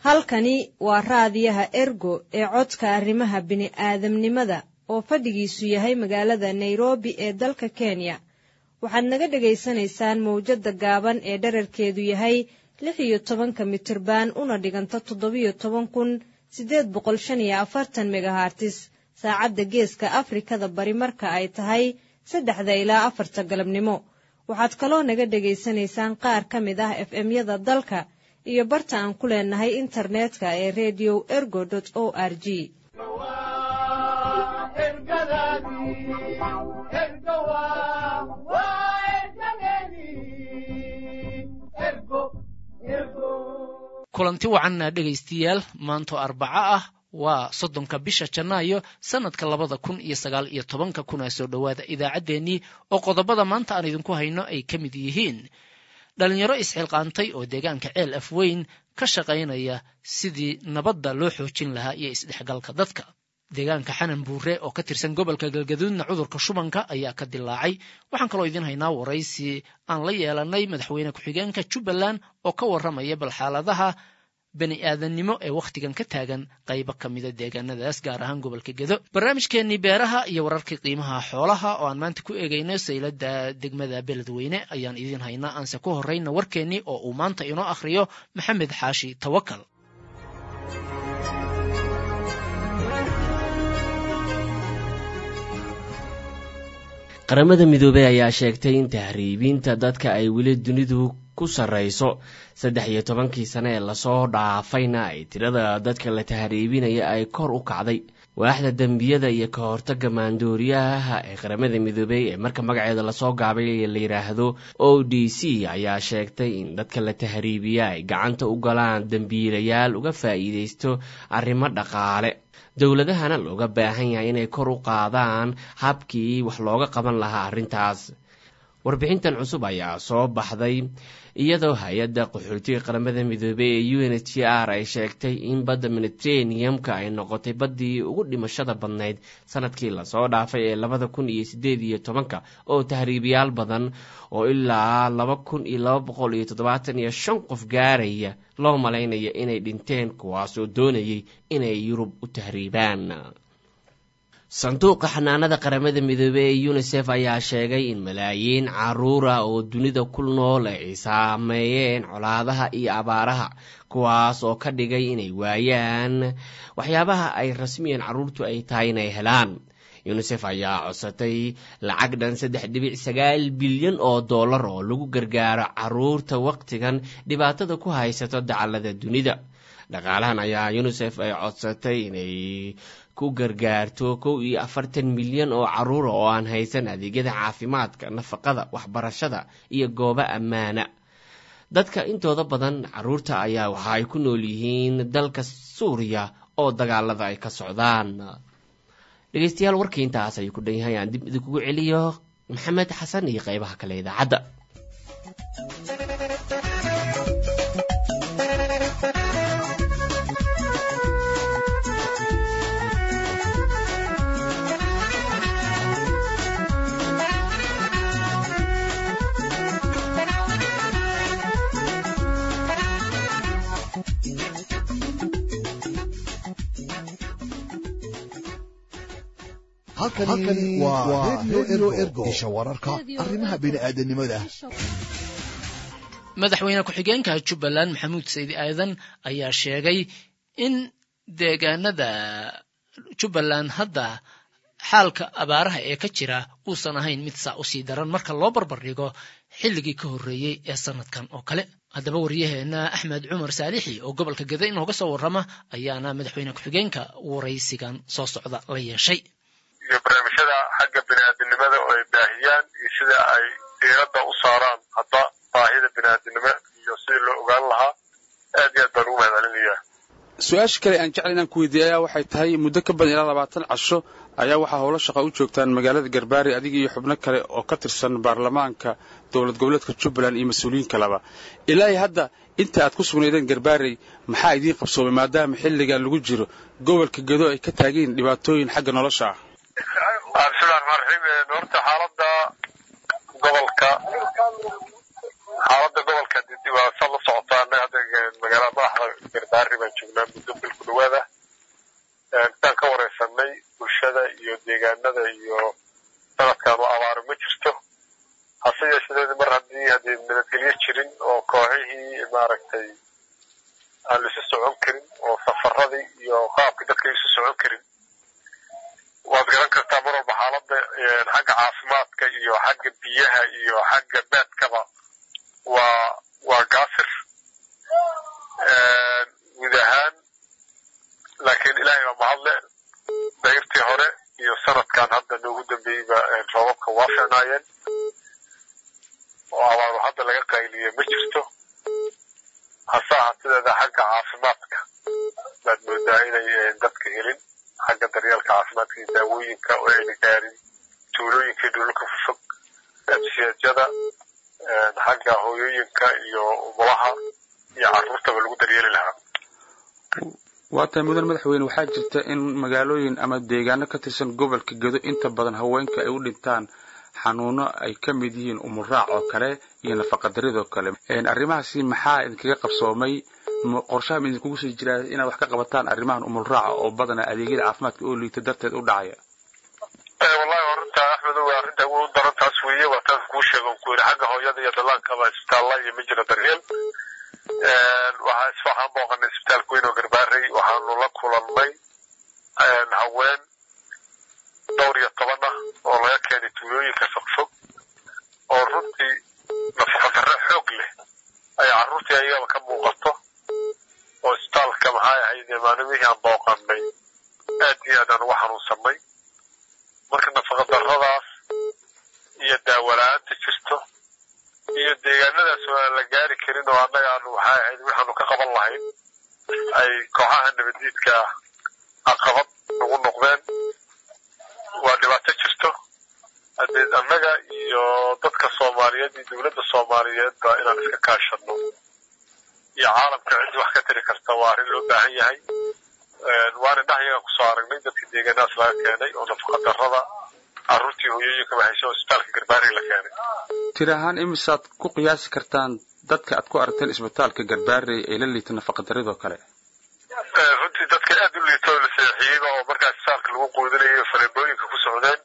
halkani waa raadiyaha ergo ee codka arrimaha bini'aadamnimada oo fadhigiisu yahay magaalada nairobi ee dalka kenya waxaad naga dhegaysanaysaan mawjadda gaaban ee dherarkeedu yahay lix iyo tobanka mitirban una dhiganta toddobiyo toban kun siddeed boqol shan iyo afartan megahartis saacadda geeska afrikada bari marka ay tahay saddexda ilaa afarta galabnimo waxaad kaloo naga dhegaysanaysaan qaar ka mid ah f m-yada dalka iyo barta aan ku leenahay internetka ee redio ergo o r g kulanti wacanna dhegaystayaal maanto arbaco ah waa soddonka bisha janaayo sannadka labada kun iyo sagaal iyo tobanka kuna soo dhowaada idaacaddeenii oo qodobada maanta aan idinku hayno ay ka mid yihiin dhalinyaro isxilqaantay oo deegaanka ceel afweyn ka shaqaynaya sidii nabadda loo xoojin lahaa iyo isdhexgalka dadka deegaanka xanan buure oo ka tirsan gobolka galgaduudna cudurka shubanka ayaa ka dilaacay waxaan kaloo idiin haynaa waraysi aan la yeelanay madaxweyne ku-xigeenka jubbaland oo ka warramaya bal xaaladaha bani aadannimo ee wakhtigan ka taagan qaybo ka mida deegaanadaas gaar ahaan gobolka gedo barnaamijkeennii beeraha iyo wararkii qiimaha xoolaha oo aan maanta ku eegayno sayladda degmada beledweyne ayaan idiin haynaa aanse ku horrayna warkeennii oo uu maanta inoo akhriyo maxamed xaashi tawakal qaramada midoobey ayaa sheegtay in tahriibinta dadka ay weli dunidu ku sarrayso saddex iyo tobankii sane ee lasoo dhaafayna ay tirada dadka la tahriibinaya ay kor u kacday waaxda dembiyada iyo ka hortagga maandooriyaha ee qaramada midoobey ee marka magaceeda lasoo gaabay la yidhaahdo o d c ayaa sheegtay in dadka la tahriibiya ay gacanta u galaan dembiilayaal uga faa'iidaysto arrimo dhaqaale dowladahana looga baahan yahay inay kor u qaadaan habkii wax looga qaban lahaa arrintaas warbixintan cusub ayaa soo baxday iyadoo hay-adda qaxootiga qaramada midoobey ee u n h r ay sheegtay in badda mediterraneum-ka ay noqotay baddii ugu dhimashada badnayd sanadkii lasoo dhaafay ee labada kun iyo sideed iyo tobanka oo tahriibiyaal badan oo ilaa laba kun iyo laba boqol iyo toddobaatan iyo shan qof gaaraya loo malaynaya inay dhinteen kuwaasoo doonayay inay yurub u tahriibaan sanduuqa xanaanada qaramada midoobey ee unisef ayaa sheegay in malaayiin caruura oo dunida ku nool ay saameeyeen colaadaha iyo abaaraha kuwaas oo ka dhigay inay waayaan waxyaabaha ay rasmiyan carruurtu ay tahay inay helaan yunisef ayaa codsatay lacag dhan saddex dhibic sagaal bilyan oo dollar oo lagu gargaaro caruurta wakhtigan dhibaatada ku haysato dacallada dunida dhaqaalahan ayaa yunisef ay codsatay inay ku gargaarto kow iyo afartan milyan oo caruura oo aan haysan adeegyada caafimaadka nafaqada waxbarashada iyo goobo ammaana dadka intooda badan caruurta ayaa waxa ay ku nool yihiin dalka suuriya oo dagaalada ay ka socdaan dhegeystayaal warkii intaas ayuu ku dhan yahay aan dib idinkugu celiyo maxamed xasan iyo qaybaha kale idaacadda halkani waa redio ergo isha wararka arrimaha bini'aadanimada madaxweyne ku-xigeenka jubbaland maxamuud saydi aadan ayaa sheegay in deegaanada jubbaland hadda xaalka abaaraha ee ka jira uusan ahayn mid saa usii daran marka loo barbar dhigo xilligii ka horreeyey ee sanadkan oo kale haddaba waryaheena axmed cumar saalixi oo gobolka geda inooga soo warrama ayaana madaxweyne ku-xigeenka waraysigan soo socda la yeeshay iyo barnaamijyada xagga bini'aadinimada oo ay baahiyaan iyo sida ay diiradda u saaraan hadda baahida bini'aadinimo iyo sidii loo ogaan lahaa aad iyo aad baan ugu mahad celinayaa su-aasha kale aan jecla inaan ku weydiiya ayaa waxay tahay muddo ka badan ilaa labaatan casho ayaa waxaa howlo shaqa u joogtaan magaalada garbaari adiga iyo xubno kale oo ka tirsan baarlamaanka dowlad goboleedka jubbaland iyo mas-uuliyiin kaleba ilaahi hadda inta aad ku sugnaydeen garbaarey maxaa idiin qabsoomay maadaama xilligan lagu jiro gobolka gedo ay ka taageen dhibaatooyin xagga nolosha ah bismillahi raxmaan raxiim horta xaaladda gobolka xaaladda gobolka waa saad la socotaa annaga hadda magaalada madaxda garbaari baan joognaa muddo bil ku dhawaada intaan ka wareysanay bulshada iyo deegaanada iyo sanadkan oo abaaro ma jirto hase yeeshadeed mar haddii haddii nabadgelyo jirin oo kooxihii maaragtay aan laisu socon karin oo safaradii iyo qaabkii dadka isu socon karin waad garan kartaa mar walba xaaladda xagga caafimaadka iyo xagga biyaha iyo xagga baadkaba waa waa gaasir guud ahaan laakiin ilaahay baa mahadle dayrtii hore iyo sanadkan hadda noogu dambeeyeyba roobabka waa ficnaayeen oo abaaru hadda laga qayliyey ma jirto hase ahatideeda xagga caafimaadka baad moodaa inay dadka helin xagga daryeelka caafimaadka iyo daawooyinka oo ayna gaarin tuulooyinka dhulka fofog siyaajada xagga hooyooyinka iyo umulaha iyo carruurtaba lagu daryeeli lahaa waa tahay mudan madaxweyne waxaa jirta in magaalooyin ama deegaano ka tirsan gobolka gedo inta badan haweenka ay u dhintaan xanuuno ay ka mid yihiin umuraac oo kale iyo nafaqadaridoo kale arrimahaasi maxaa idinkaga qabsoomay qorshaha ma idinkugu sii jiraa inaad wax ka qabataan arrimahan umulraaca oo badana adeegyada caafimaadka oo liita darteed u dhacaya wallahi arrinta axmedow arrinta ugu daran taas weeye waa taas kuu sheega ku yidhi xagga hooyada iyo dallaankaba isbitaalla iyo ma jira daryeel waxaa isfaxaan booqanay isbitaalka weyn oo garbaarey waxaanu la kulannay haween dhowr iyo toban ah oo laga keenay tuulooyinka fogfog oo runtii nafaqadarre xoog leh ay carruurtii ayagaba ka muuqato oo isbitaalka maxay ahayd maalmihii aan booqannay aad iyo aad aan uga xanuunsanay marka nafaqadarradaas iyo daawala-aanta jirto iyo deegaanadaas oo aan la gaari karin oo annaga aanu waxay ahayd waxaanu ka qaban lahayn ay kooxaha nabadiidka caqabad nagu noqdeen waa dhibaato jirto haddee annaga iyo dadka soomaaliyeed iyo dowladda soomaaliyeedba inaan iska kaashano iyo caalamka ciddii wax ka tiri karta waa arrin loo baahan yahay waana dhahyagan kusoo aragnay dadka deegaanahaas laga keenay oo nafaqadarrada carruurtii hooyooyinka bahayso oo isbitaalka garbaari la keenay tir ahaan imisaad ku qiyaasi kartaan dadka aad ku aragteen isbitaalka garbaarey ee la liita nafaqadaridoo kale runtii dadka aad u liito oo la seexiyeyba oo markaa isbitaalka lagu quudinayo faleebooyinka ku socdeen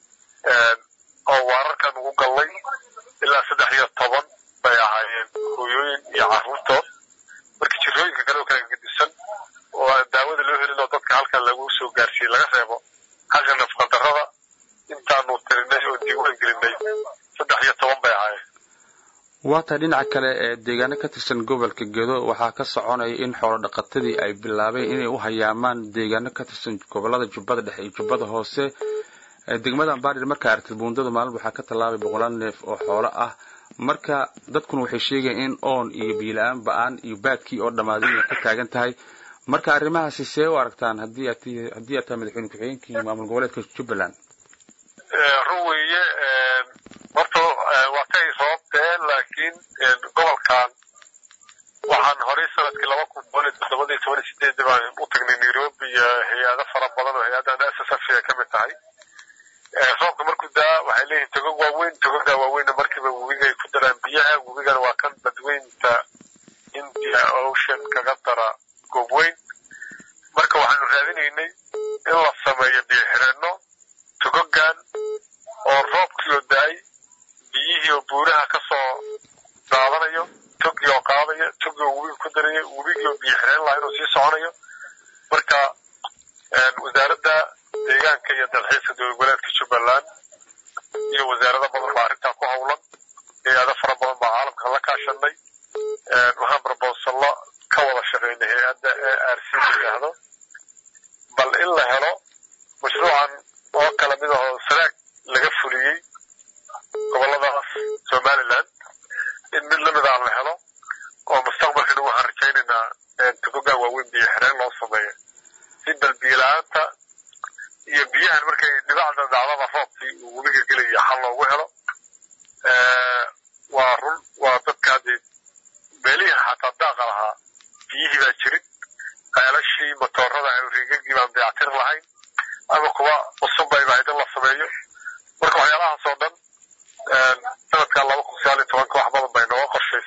oo waararkan ugu gallay ilaa saddex iyo toban bay ahaayeen hooyooyin iyo carruurtood marka jirooyinka kale oo kala gedisan oo aan daawada loo helin oo dadka halkan lagu soo gaarsiiyey laga reebo xagga nafaqadarrada intaanu tirinay oo diiwaan gelinay saddex iyo toban bay ahaayeen waa tahay dhinaca kale ee deegaano ka tirsan gobolka gedo waxaa ka soconaya in xoolo dhaqatadii ay bilaabeen inay u hayaamaan deegaano ka tirsan gobolada jubbada dhexe iyo jubbada hoose degmada ambarir markaa aragtid buundada maalin waxaa ka tallaabay boqolaal neef oo xoolo ah marka dadkuna waxay sheegayaan in oon iyo biila-aan ba-aan iyo baadkii oo dhammaaday inay ka taagan tahay marka arrimahaasi see u aragtaan haddii aad haddii aad tahay madaxweyne ku-xigeenkii maamul goboleedka jubbaland run weeye horta waa kay sababtee laakiin gobolkan waxaan horey sanadkii laba kun toban iyo toddobada iyo toban iyo sideedii baan u tagnay nairobi iyo hay-ado fara badan oo hay-addan s s f ay ka mid tahay roobka markuu daa waxay leeyihin togog waaweyn togogaa waaweynna markiiba webiga ay ku daraan biyaha webigana waa kan badweynta india ocean kaga dara goob weyn marka waxaanu raadinaynay in la sameeyo biyo xireenno togogan oo roobkii oo da-ay biyihii oo buuraha ka soo daadanayo togii oo qaadaya togii oo webiga ku daraya webigii oo biyo xireen laha inuu sii soconayo marka wasaaradda deegaanka iyo dalxiiska dowladgoboleedka jubbaland iyo wasaarado badan baa arrintaa ku howlan hay-ado fara badan baa caalamka la kaashanay waxaan barboosalo ka wada shaqaynay hay-adda e r c la yidhaahdo bal in la helo mashruucan oo kala mid ahoo sanaag laga fuliyey goboladaas somaliland in mid lamid ah la helo oo mustaqbalkana waxaan rajaynaynaa togogaan waaweyn biyo xireen loo sameeyo si bal biyo-la-aanta iyo biyahan markay dhibacda dhacdada roobkii uu webiga gelaya xal loogu helo waa run waa dadka haddii beelihii xataa daaqa lahaa biyihii baa jirin ceelashii matoorada riigagii baan dayactir lahayn ama kuwa cusub bayba hayd in la sameeyo marka waxyaalahaas oo dhan sanadkan laba kun sagaal iyo tobanka wax badan bay nooga qorshaysan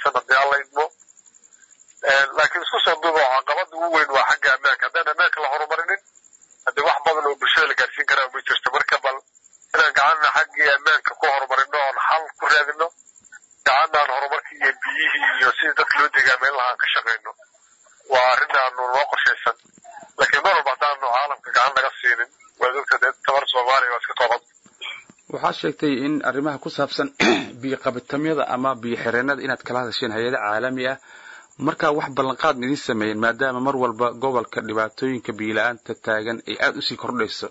xagga ammaanka haddaan ammaanka la horumarinin haddii wax badan oo bulshada la gaarsiin karaa ma jirto marka bal inaan gacanna xaggii ammaanka ku horumarino oon xal ku raadino gacanna aan horumarkii iyo biyihii iyo sidii dadka loo deegaameyn lahaa aan ka shaqayno waa arrin aanu noo qorshaysan laakiin mar walba haddaanu caalamka gacan naga siinin waad ogta dee tabar soomaaliya waa iska kooban waxaad sheegtay in arrimaha ku saabsan biyo qabitamyada ama biyo xireenada inaad kala hadasheen hay-ada caalami ah markaa wax ballanqaad ma idiin sameeyeen maadaama mar walba gobolka dhibaatooyinka biyo-la-aanta taagan ay aada usii kordhayso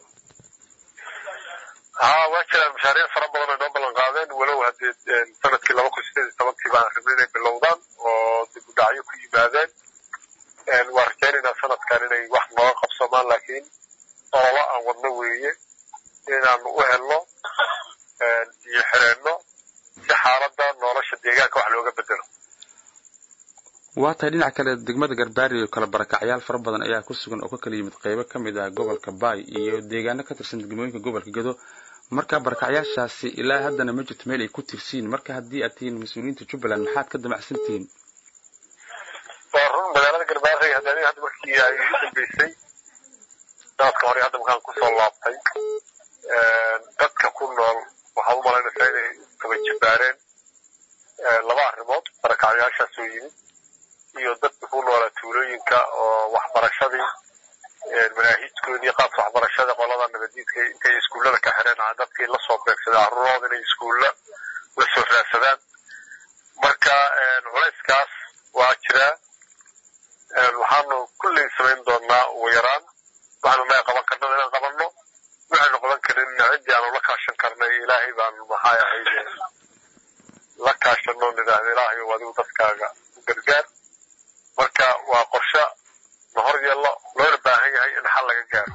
haa waa jiraan mashaariic fara badan ay noo ballan qaadeen walow haddii sanadkii laba kun sideed iyo tobankii baan rabnay inay bilowdaan oo dib u dhacyo ku yimaadeen waa rajaynaynaa sanadkan inay wax nooga qabsamaan laakiin ololo aan wadno weeye inaanu u helno biyo xireenno si xaaladda nolosha deegaanka wax looga bedelo waa tahay dhinaca kale degmada garbaari oo kale barakacyaal fara badan ayaa ku sugan oo ka kala yimid qeybo ka mid ah gobolka baay iyo deegaano ka tirsan degmooyinka gobolka gedo marka barakacyaashaasi ilaa haddana ma jirto meel ay ku tirsiin marka haddii aad tihiin mas-uuliyiinta jubbaland maxaad ka damacsan tihiin waa run magaalada garbaari hadda aniga hadda markii ay u dambeysay sanadka hore hadda markaan kusoo laabtay dadka ku nool waxaad u malaynaysaa inay kaba jabbaareen laba arrimood barakacyaashaas oo yimid iyo dadka ku noolaa tuulooyinka oo waxbarashadii manaahijkoodii qaabka waxbarashada qolada nabadiidka intay iskuullada ka xireen dadkii lasoo beegsaday carruurooda inay iskuulla la soo raadsadaan marka culayskaas waa jiraa waxaanu kulley samayn doonaa ugu yaraan waxaanu naga qaban karnada inaan qabanno waxaynu qaban karin ciddii aanu la kaashan karnay ilaahay baanu maxay ahayd la kaashano nidhaahda ilaahay oo adigu dadkaaga u gargaar marka waa qorshe na hor yeello loona baahan yahay in xal laga gaaro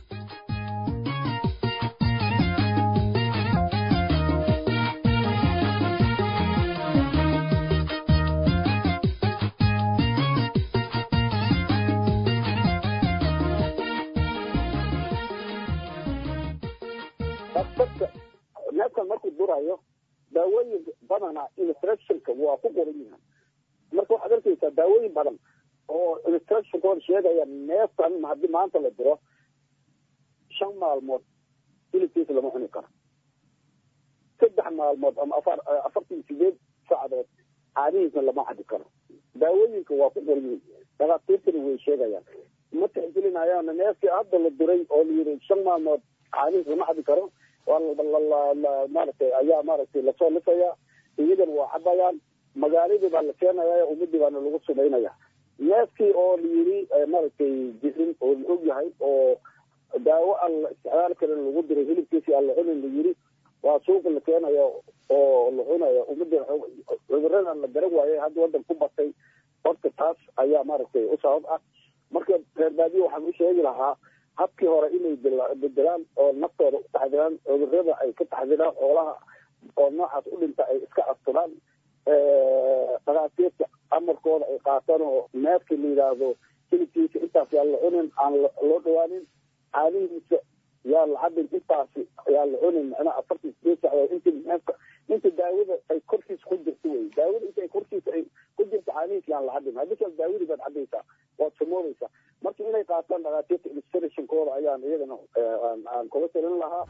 dadka neefkan markuu durayo daawooyin badana instructionka waa ku qoran yihiin marka waxaad arkaysaa daawooyin badan oo instructionkooda sheegaya neefkan haddii maanta la diro shan maalmood hilibkiisa lama cuni karo saddex maalmood ama afar afartan sideed saacadood caadihiisna lama cabi karo daawooyinka waa ku qoran yihiin dhakhaatiirtana way sheegayaan ma tixgelinayaan neefkii hadda la diray oo la yiri shan maalmood caadihiis lama cabi karo maaragtay ayaa maaragtay lasoo lisaya iyagana waa cabayaan magaaladii baa la keenaya ummadii baana lagu sumaynaya neefkii oo la yiri maaragtay jirin oo la og yahay oo daawo aan la isticmaali karin lagu diray hilibkiisi aan la cunin la yiri waa suuqa la keenaya oo la cunaya ummadii cuduradan la garan waayay hadda wadan ku batay horta taas ayaa maaragtay u sabab ah marka reer baadiye waxaan u sheegi lahaa habkii hore inay bedelaan oo naftooda u taxdiraan cudurada ay ka taxdiraan xoolaha oo noocaas u dhinta ay iska asturaan dhakhaatiirta amarkooda ay qaataan oo neefkii la yidhaahdo hilibkiisa intaas yaa la cunin aan loo dhawaanin caadihiisa yaa la cabin intaasi yaa la cunin macnaha afartan sideed saacadood inta neefka inta daawada ay korkiisa ku jirto wey daawada inta ay korkiisa ay ku jirto caadihiisa yaan la cabin haddii kale daawadii baad cabaysaa waad samoodaysaa marka inay qaataan dhakhaatiirta illustrationkooda ayaan iyagana aan kula talin lahaa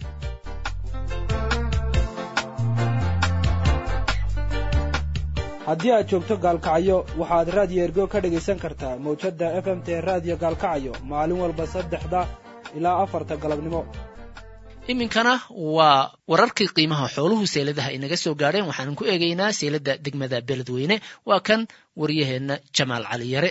haddii aad joogto gaalkacyo waxaad raadiyo ergo ka dhegaysan kartaa mawjadda f m t raadiyo gaalkacyo maalin walba saddexda ilaa afarta galabnimo iminkana waa wararkii qiimaha xooluhu seeladaha inaga soo gaadheen waxaanan ku eegaynaa seeladda degmada beledweyne waa kan waryaheenna jamaal cali yare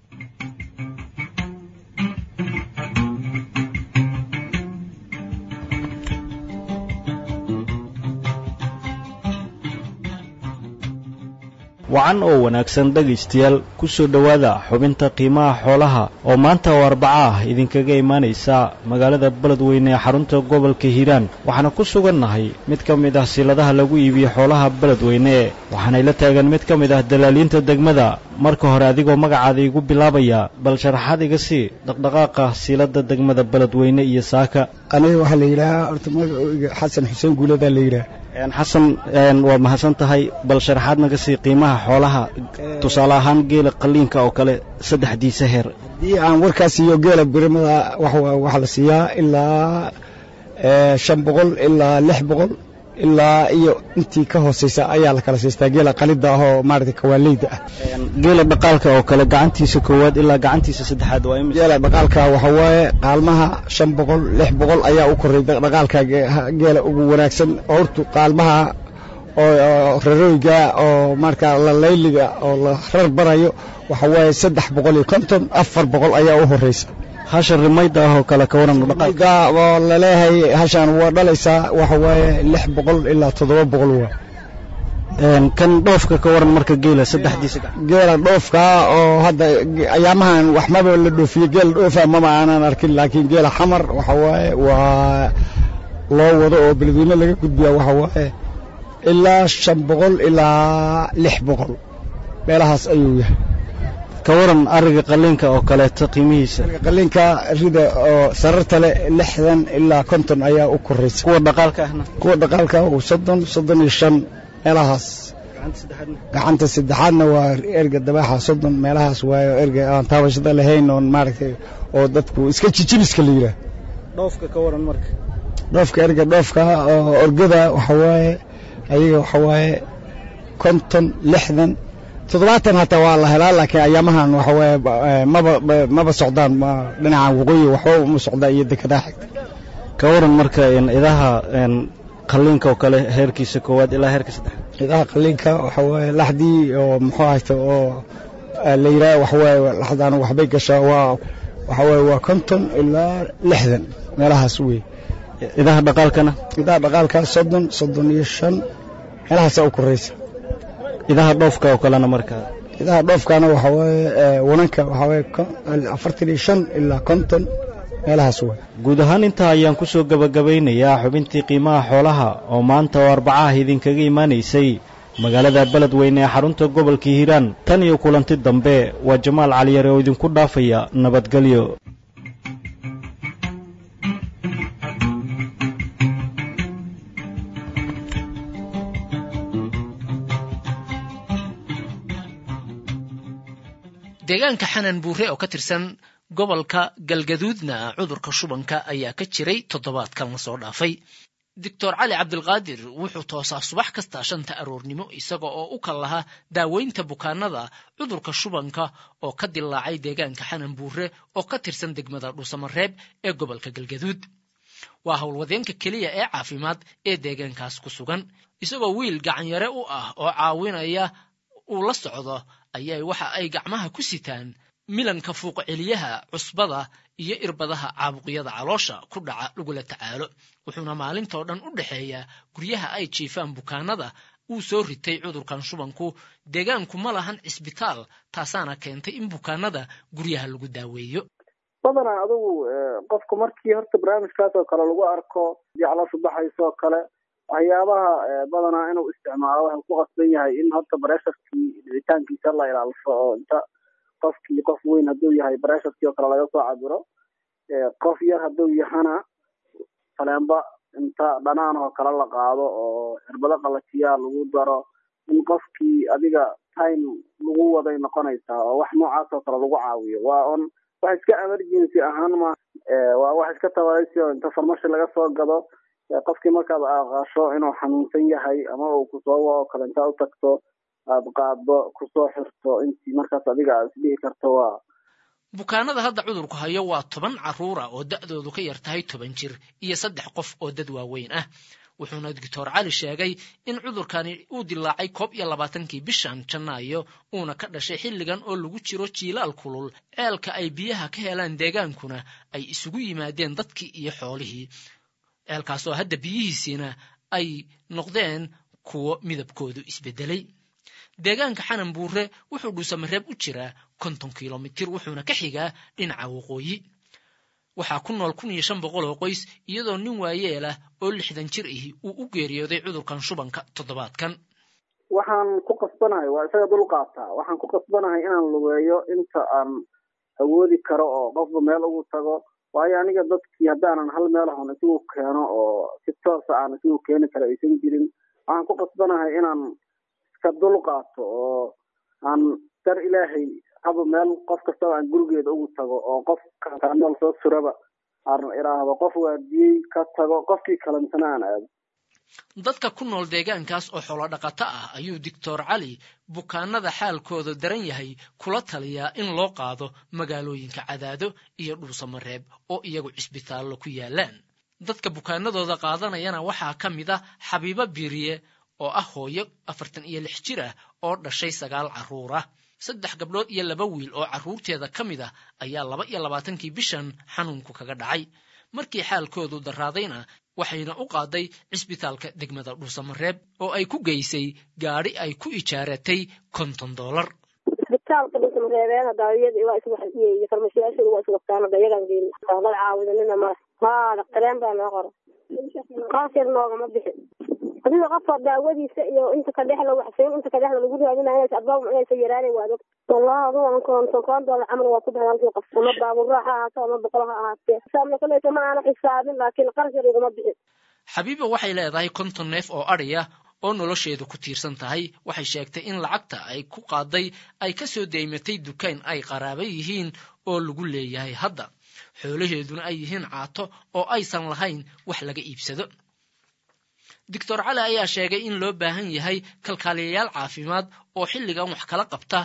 wacan oo wanaagsan dhegaystayaal ku soo dhowaada xubinta qiimaha xoolaha oo maanta oo arbaca ah idinkaga imaanaysa magaalada beledweyne ee xarunta gobolka hiiraan waxaana ku sugannahay mid ka mid ah siladaha lagu iibiyo xoolaha beledweyne waxaanay la taagan mid ka mid ah dalaaliinta degmada marka hore adigoo magacaada igu bilaabaya bal sharaxaad iga sii dhaqdhaqaaqa silada degmada beledweyne iyo saaka aniga waxaa la yidhaahaa horta magacooga xasan xuseen guuladaa la yidhaha xasan waa mahadsan tahay bal sharaxaad naga sii qiimaha xoolaha tusaale ahaan geela qaliinka oo kale saddexdiisa heer haddii aan warkaas siiyo geela birimada waxaa la siiyaa ilaa shan boqol ilaa lix boqol ilaa iyo intii ka hooseysa ayaa la kala siistaa geela qalida ah oo maarata kawaaleyda ah geela dhaqaalka oo kale gacantiisa koowaad ilaa gacantiisa saddexaad waa imisa geela dhaqaalka waxa waaye qaalmaha shan boqol lix boqol ayaa u koray dhaqaalka geela ugu wanaagsan hortu qaalmaha oo rarooyga oo marka la layliga oo la rar barayo waxa waaye saddex boqol iyo konton afar boqol ayaa u horeysa hasha rimayda ah oo kale ka waran dhaqaalka oo laleeyahay hashaan waa dhalaysaa waxa waaye lix boqol ilaa toddoba boqol waa kan dhoofka ka waran marka geela saddexdiisa geela dhoofka oo hadda ayaamahan wax maba la dhoofiye geela dhoofa maba aanan arkin laakiin geela xamar waxa waaye waa loo wado oo beledweyne laga gudbiya waxa waaye ilaa shan boqol ilaa lix boqol meelahaas ayuu yahay ka waran ariga qaliinka oo kaleeto qiimihiisa qaliinka rida oo sararta leh lixdan ilaa konton ayaa u koraysa kuwa dhaqaalka ahna kuwa dhaqaalka soddon soddon iyo shan meelahaas gacanta saddexaadna waa erga dabaaxa soddon meelahaas waayo erga aan taabashada lahayn oon maaragtay oo dadku iska jijibiska la yidhaah dhoofka ka waran marka dhoofka erga dhoofka oo orgada waxa waaye ayaga waxa waaye konton lixdan toddobaatan hataa waa la helaa laakiin ayaamahan waxa waaye maba maba socdaan dhinaca waqooyi waxba uma socdaan iyo dekedaha xigta ka waran marka idaha qaliinka oo kale heerkiisa koowaad ilaa heerka saddex idaha qaliinka waxa waaye laxdii oo muxuu hayta oo la yidhaha waxa waaye laxdaan waxbay gashaa waa waxa waaye waa konton ilaa lixdan meelahaas wey idaha dhaqaalkana idaha dhaqaalka soddon soddon iyo shan meelahaasaa u koraysa idaha dhoofka oo kalena markaa idaha dhoofkana waxa waaye wananka waxa waaye afartan iyo shan ilaa konton meelahaas way guud ahaan intaa ayaan ku soo gebagabaynayaa xubintii qiimaha xoolaha oo maanta oo arbacaah idinkaga imaanaysay magaalada beledweyne ee xarunta gobolka hiiraan tan iyo kulanti dambe waa jamaal caliyare oo idinku dhaafaya nabadgelyo deegaanka xanan buure oo ka tirsan gobolka galgaduudna cudurka shubanka ayaa ka jiray toddobaadkan la soo dhaafay doctor cali cabdilqaadir wuxuu toosaa subax kasta shanta aroornimo isaga oo u kal lahaa daaweynta bukaanada cudurka shubanka oo ka dilaacay deegaanka xanan buure oo ka tirsan degmada dhuusamareeb ee gobolka galgaduud waa howlwadeenka keliya ee caafimaad ee deegaankaas ku sugan isagoo wiil gacanyare u ah oo caawinaya uu la socdo ayay waxa ay gacmaha ku sitaan milanka fuuqceliyaha cusbada iyo irbadaha caabuqyada caloosha ku dhaca lagula tacaalo wuxuuna maalintoo dhan u dhexeeyaa guryaha ay jiifaan bukaanada uu soo ritay cudurkan shubanku deegaanku ma lahan cisbitaal taasaana keentay in bukaanada guryaha lagu daaweeyo badanaa adugu qofku markii horta barnaamijkaas oo kale lagu arko jeclashu baxayso oo kale waxyaabaha badanaa inuu isticmaalo waxuu ku qasban yahay in horta baresharkii dhicitaankiisa la ilaalsho oo inta qofkii qof weyn hadduu yahay baresharkii oo kale laga soo cabiro qof yar hadduu yahana faleenba inta dhanaan oo kale la qaado oo cirbado qalajiyaa lagu daro in qofkii adiga time lagu waday noqonaysaa oo wax noocaas oo kale lagu caawiyo waa on wax iska emergency ahaan ma waa wax iska tabaraysi oo inta farmashi laga soo gado qofkii markaad aqasho inuu xanuunsan yahay ama uu kusoo wa oo kale intaa u tagto aad qaaddo kusoo xirto intii markaas adiga aad isdhihi karto waa bukaanada hadda cudurku hayo waa toban carruura oo da'doodu ka yar tahay toban jir iyo saddex qof oo dad waaweyn ah wuxuuna doctor cali sheegay in cudurkani uu dilaacay koob iyo labaatankii bishan janaayo uuna ka dhashay xilligan oo lagu jiro jiilaal kulul ceelka ay biyaha ka helaan deegaankuna ay isugu yimaadeen dadkii iyo xoolihii ceelkaas oo hadda biyihiisiina ay noqdeen kuwo midabkoodu isbedelay deegaanka xanan buure wuxuu dhuusamareeb u jiraa konton kilomitir wuxuuna ka xigaa dhinaca waqooyi waxaa ku nool kun iyo shan boqol oo qoys iyadoo nin waayeelah oo lixdan jir ahi uu u geeriyooday cudurkan shubanka toddobaadkan waxaan ku qasbanahay waa isaga dul qaataa waxaan ku qasbanahay inaan lugeeyo inta aan awoodi karo oo qofba meel ugu tago waayo aniga dadkii haddaanan hal meel ahon isugu keeno oo si toosa aan isugu keeni kara aysan jirin waxaan ku qasbanahay inaan iska dul qaato oo aan dar ilaahay haba meel qof kastaba aan gurigeeda ugu tago oo qof nool soo suraba aan idhaahdo qof waardiyey ka tago qofkii kale misena aan aado dadka ku nool deegaankaas oo xoolo dhaqato ah ayuu doctor cali bukaanada xaalkooda daran yahay kula taliyaa in loo qaado magaalooyinka cadaado iyo dhuusamareeb oo iyagu cisbitaallo ku yaalaan dadka bukaanadooda qaadanayana waxaa ka mid ah xabiibo biiriye oo ah hooyo afartan iyo lix jir ah oo dhashay sagaal carruur ah saddex gabdhood iyo laba wiil oo carruurteeda ka mid ah ayaa laba iyo labaatankii bishan xanuunku kaga dhacay markii xaalkoodu daraadayna waxayna u qaaday cisbitaalka degmada dhuusamareeb oo ay ku geysay gaadhi ay ku ijaaratay konton dollar isbitaalka dhuusamareebeen hadaawiyada waa isgu iyo farmashiyaashooda waa isgu waqtaan hada iyagaan geyn dad caawidanina male haa dhaqtareen baa noo qora qaas yar noogama bixi adiga qofka daawadiisa iyo inta ka dhexla waxsiin inta ka dhexla lagu raadinaya inaysa adbaab inaysa yaraanay waa dog wallahi adigu aan konton kon dollar camal waa ku baxay halkii qof ama baabuura ha ahaato ama boqol ha ahaatee xisaabna koleysa ma aana xisaabin laakiin qarash yar iguma bixin xabiiba waxay leedahay konton neef oo adhiya oo nolosheedu ku tiirsan tahay waxay sheegtay in lacagta ay ku qaaday ay ka soo deymatay dukaan ay qaraaba yihiin oo lagu leeyahay hadda xoolaheeduna ay yihiin caato oo aysan lahayn wax laga iibsado doctor cali ayaa sheegay in loo baahan yahay kalkaaliyayaal caafimaad oo xilligan wax kala qabta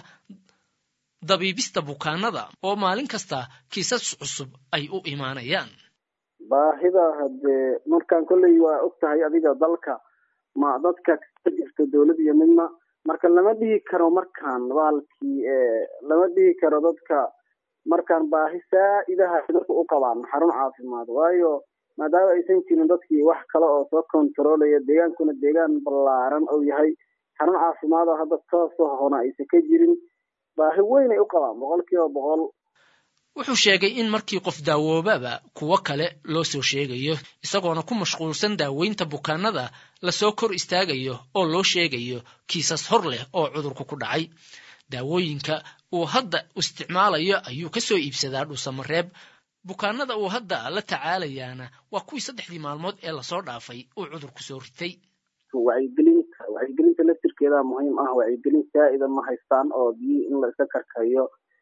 dabiibista bukaanada oo maalin kasta kiisas cusub ay u imaanayaan baahida haddee markaan kolley waa og tahay adiga dalka ma dadka ka jirto dowlad iyo midna marka lama dhihi karo markaan baalkii lama dhihi karo dadka markaan baahi saa-idaha dadka u qabaan xarun caafimaad waayo maadaama aysan jirin dadkii wax kale oo soo kontaroolaya deegaankuna deegaan ballaaran ou yahay xarun caafimaad oo hadda toosoo hona aysan ka jirin baahi weyn ay u qabaan boqol kiiba boqol wuxuu sheegay in markii qof daawoobaba kuwo kale loo soo sheegayo isagoona ku mashquulsan daaweynta bukaanada lasoo kor istaagayo oo loo sheegayo kiisas hor leh oo cudurku ku dhacay daawooyinka uu hadda isticmaalayo ayuu ka soo iibsadaa dhuusamareeb bukaanada uu hadda la tacaalayaana waa kuwii saddexdii maalmood ee lasoo dhaafay uu cudurku soo ritay wacyigelinta wacyigelinta laftirkeeda muhiim ah wacyigelin saa-ida ma haystaan oo biyi in la iska karkariyo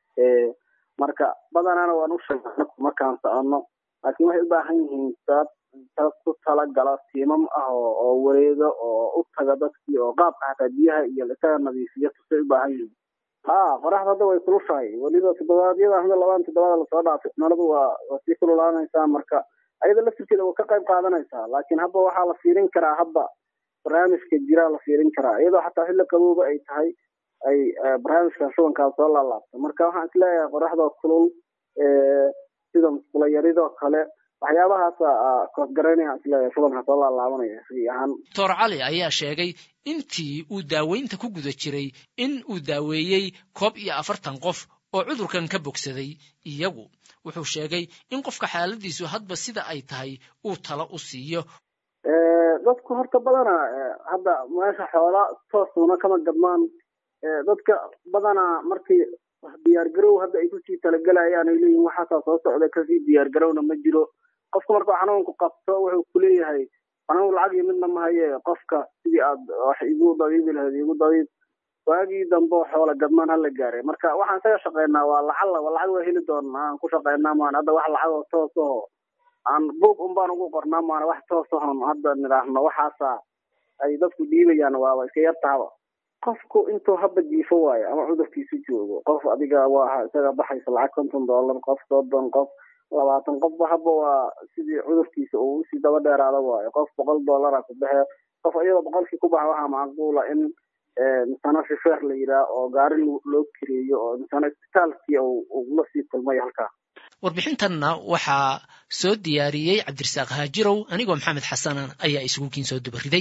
marka badanaana waan u sheegna markaan soconno laakiin waxay u baahan yihiin dad dad ku talagala tiimam ah oo wareega oo u taga dadkii oo qaabka xataa biyaha iyo isaga nadiifiyo tusay u baahan yihiin ha qoraxda hadda way kulushahay weliba toddobaadyada hadda labaan toddobaada lasoo dhaafay cimiladu waa waa sii kululaanaysaa marka ayada laftirkeeda waa ka qayb qaadanaysaa laakiin hadda waxaa la fiirin karaa hadda barnaamijka jiraa la fiirin karaa iyadoo xataa xilli qabowba ay tahay ay barnaamijkan shubankaa soo laalaabto marka waxaan isleeyahay qoraxdoo kulul sida musqulo yaridoo kale waxyaabahaasa koosgaraynaya isleeyahay shubanka soo laalaabanaya sigi ahaan doctor cali ayaa sheegay intii uu daaweynta ku guda jiray in uu daaweeyey koob iyo afartan qof oo cudurkan ka bogsaday iyagu wuxuu sheegay in qofka xaaladiisu hadba sida ay tahay uu talo u siiyo dadku horta badana hadda meesha xoola toosuna kama gadmaan dadka badanaa markii diyaargarow hadda ay kusii talagalayaan ay leeyihin waxaasaa soo socda kasii diyaargarowna ma jiro qofka markuu xanuunku qabto wuxuu kuleeyahay xanuun lacag iyo midna mahaye qofka sidii aad wax igu dabiibi lahayd igu dabiib waagii dambe xoola gadmaan hala gaaray marka waxaan isaga shaqeynaa waa lacalla waa lacag waa heli doona aan ku shaqeynaa maan hadda wax lacag oo toos oo aan buog un baan ugu qornaa maana wax toos ahon hadda nidhaahno waxaasa ay dadku dhiibayaan waaba iska yar tahaba qofku intuu haba jiifo waayo ama cudurkiisu joogo qof adiga waa isaga baxaysa lacag konton dollar qof soddon qof labaatan qofba haba waa sidii cudurkiisa uu usii daba dheeraada waayo qof boqol dollara ku baxe qof iyadoo boqolkii ku baxa waxaa macquula in misana shifeer la yidhaah oo gaari loo kireeyo oo misana isbitaalkii ula sii kulmay halkaa warbixintanna waxaa soo diyaariyey cabdirasaaq haajirow anigoo maxamed xasana ayaa isugu kiin soo dubariday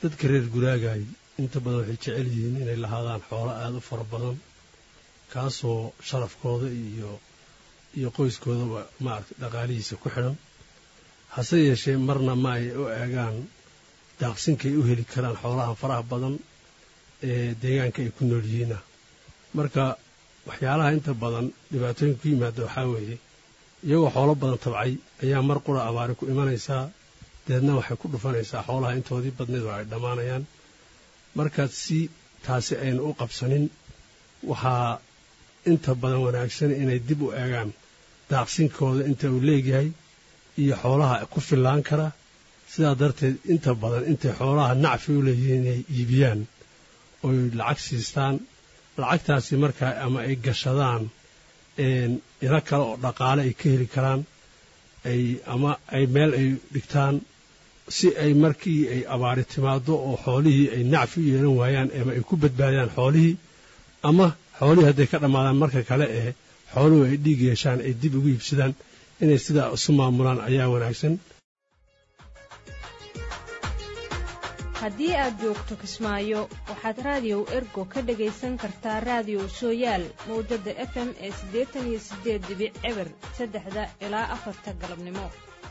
dadka reer guraagaay inta badan waxay jecel yihiin inay lahaadaan xoolo aada u fara badan kaasoo sharafkooda iyo iyo qoyskoodaba maaragtay dhaqaalihiisa ku xidhan hase yeeshee marna ma ay u eegaan daaqsinkay u heli karaan xoolaha faraha badan ee deegaanka ay ku nool yihiina marka waxyaalaha inta badan dhibaatooyinka ku yimaada waxaa weeye iyagoo xoolo badan tabcay ayaa mar qura abaari ku imanaysaa deedna waxay ku dhufanaysaa xoolaha intoodii badneed oo ay dhammaanayaan markaad si taasi ayna u qabsanin waxaa inta badan wanaagsan inay dib u eegaan daaqsinkooda inta uu leegyahay iyo xoolaha ku fillaan kara sidaa darteed inta badan intay xoolaha nacfi u leeyihiin inay iibiyaan oy lacag siistaan lacagtaasi markaa ama ay gashadaan ilo kale oo dhaqaale ay ka heli karaan ay ama ay meel ay dhigtaan si ay markii ay abaari timaado oo xoolihii ay nacfi u yeelan waayaan ama ay ku badbaadiyaan xoolihii ama xoolihii hadday ka dhammaadaan marka kale ee xooluhu ay dhiig yeeshaan ay dib ugu iibsadaan inay sidaa isu maamulaan ayaa wanaagsan haddii aad joogto kismaayo waxaad raadiyow ergo ka dhegaysan kartaa raadiyow sooyaal mawjadda f m ee siddeetan iyo siddeed dibic eber saddexda ilaa afarta galabnimo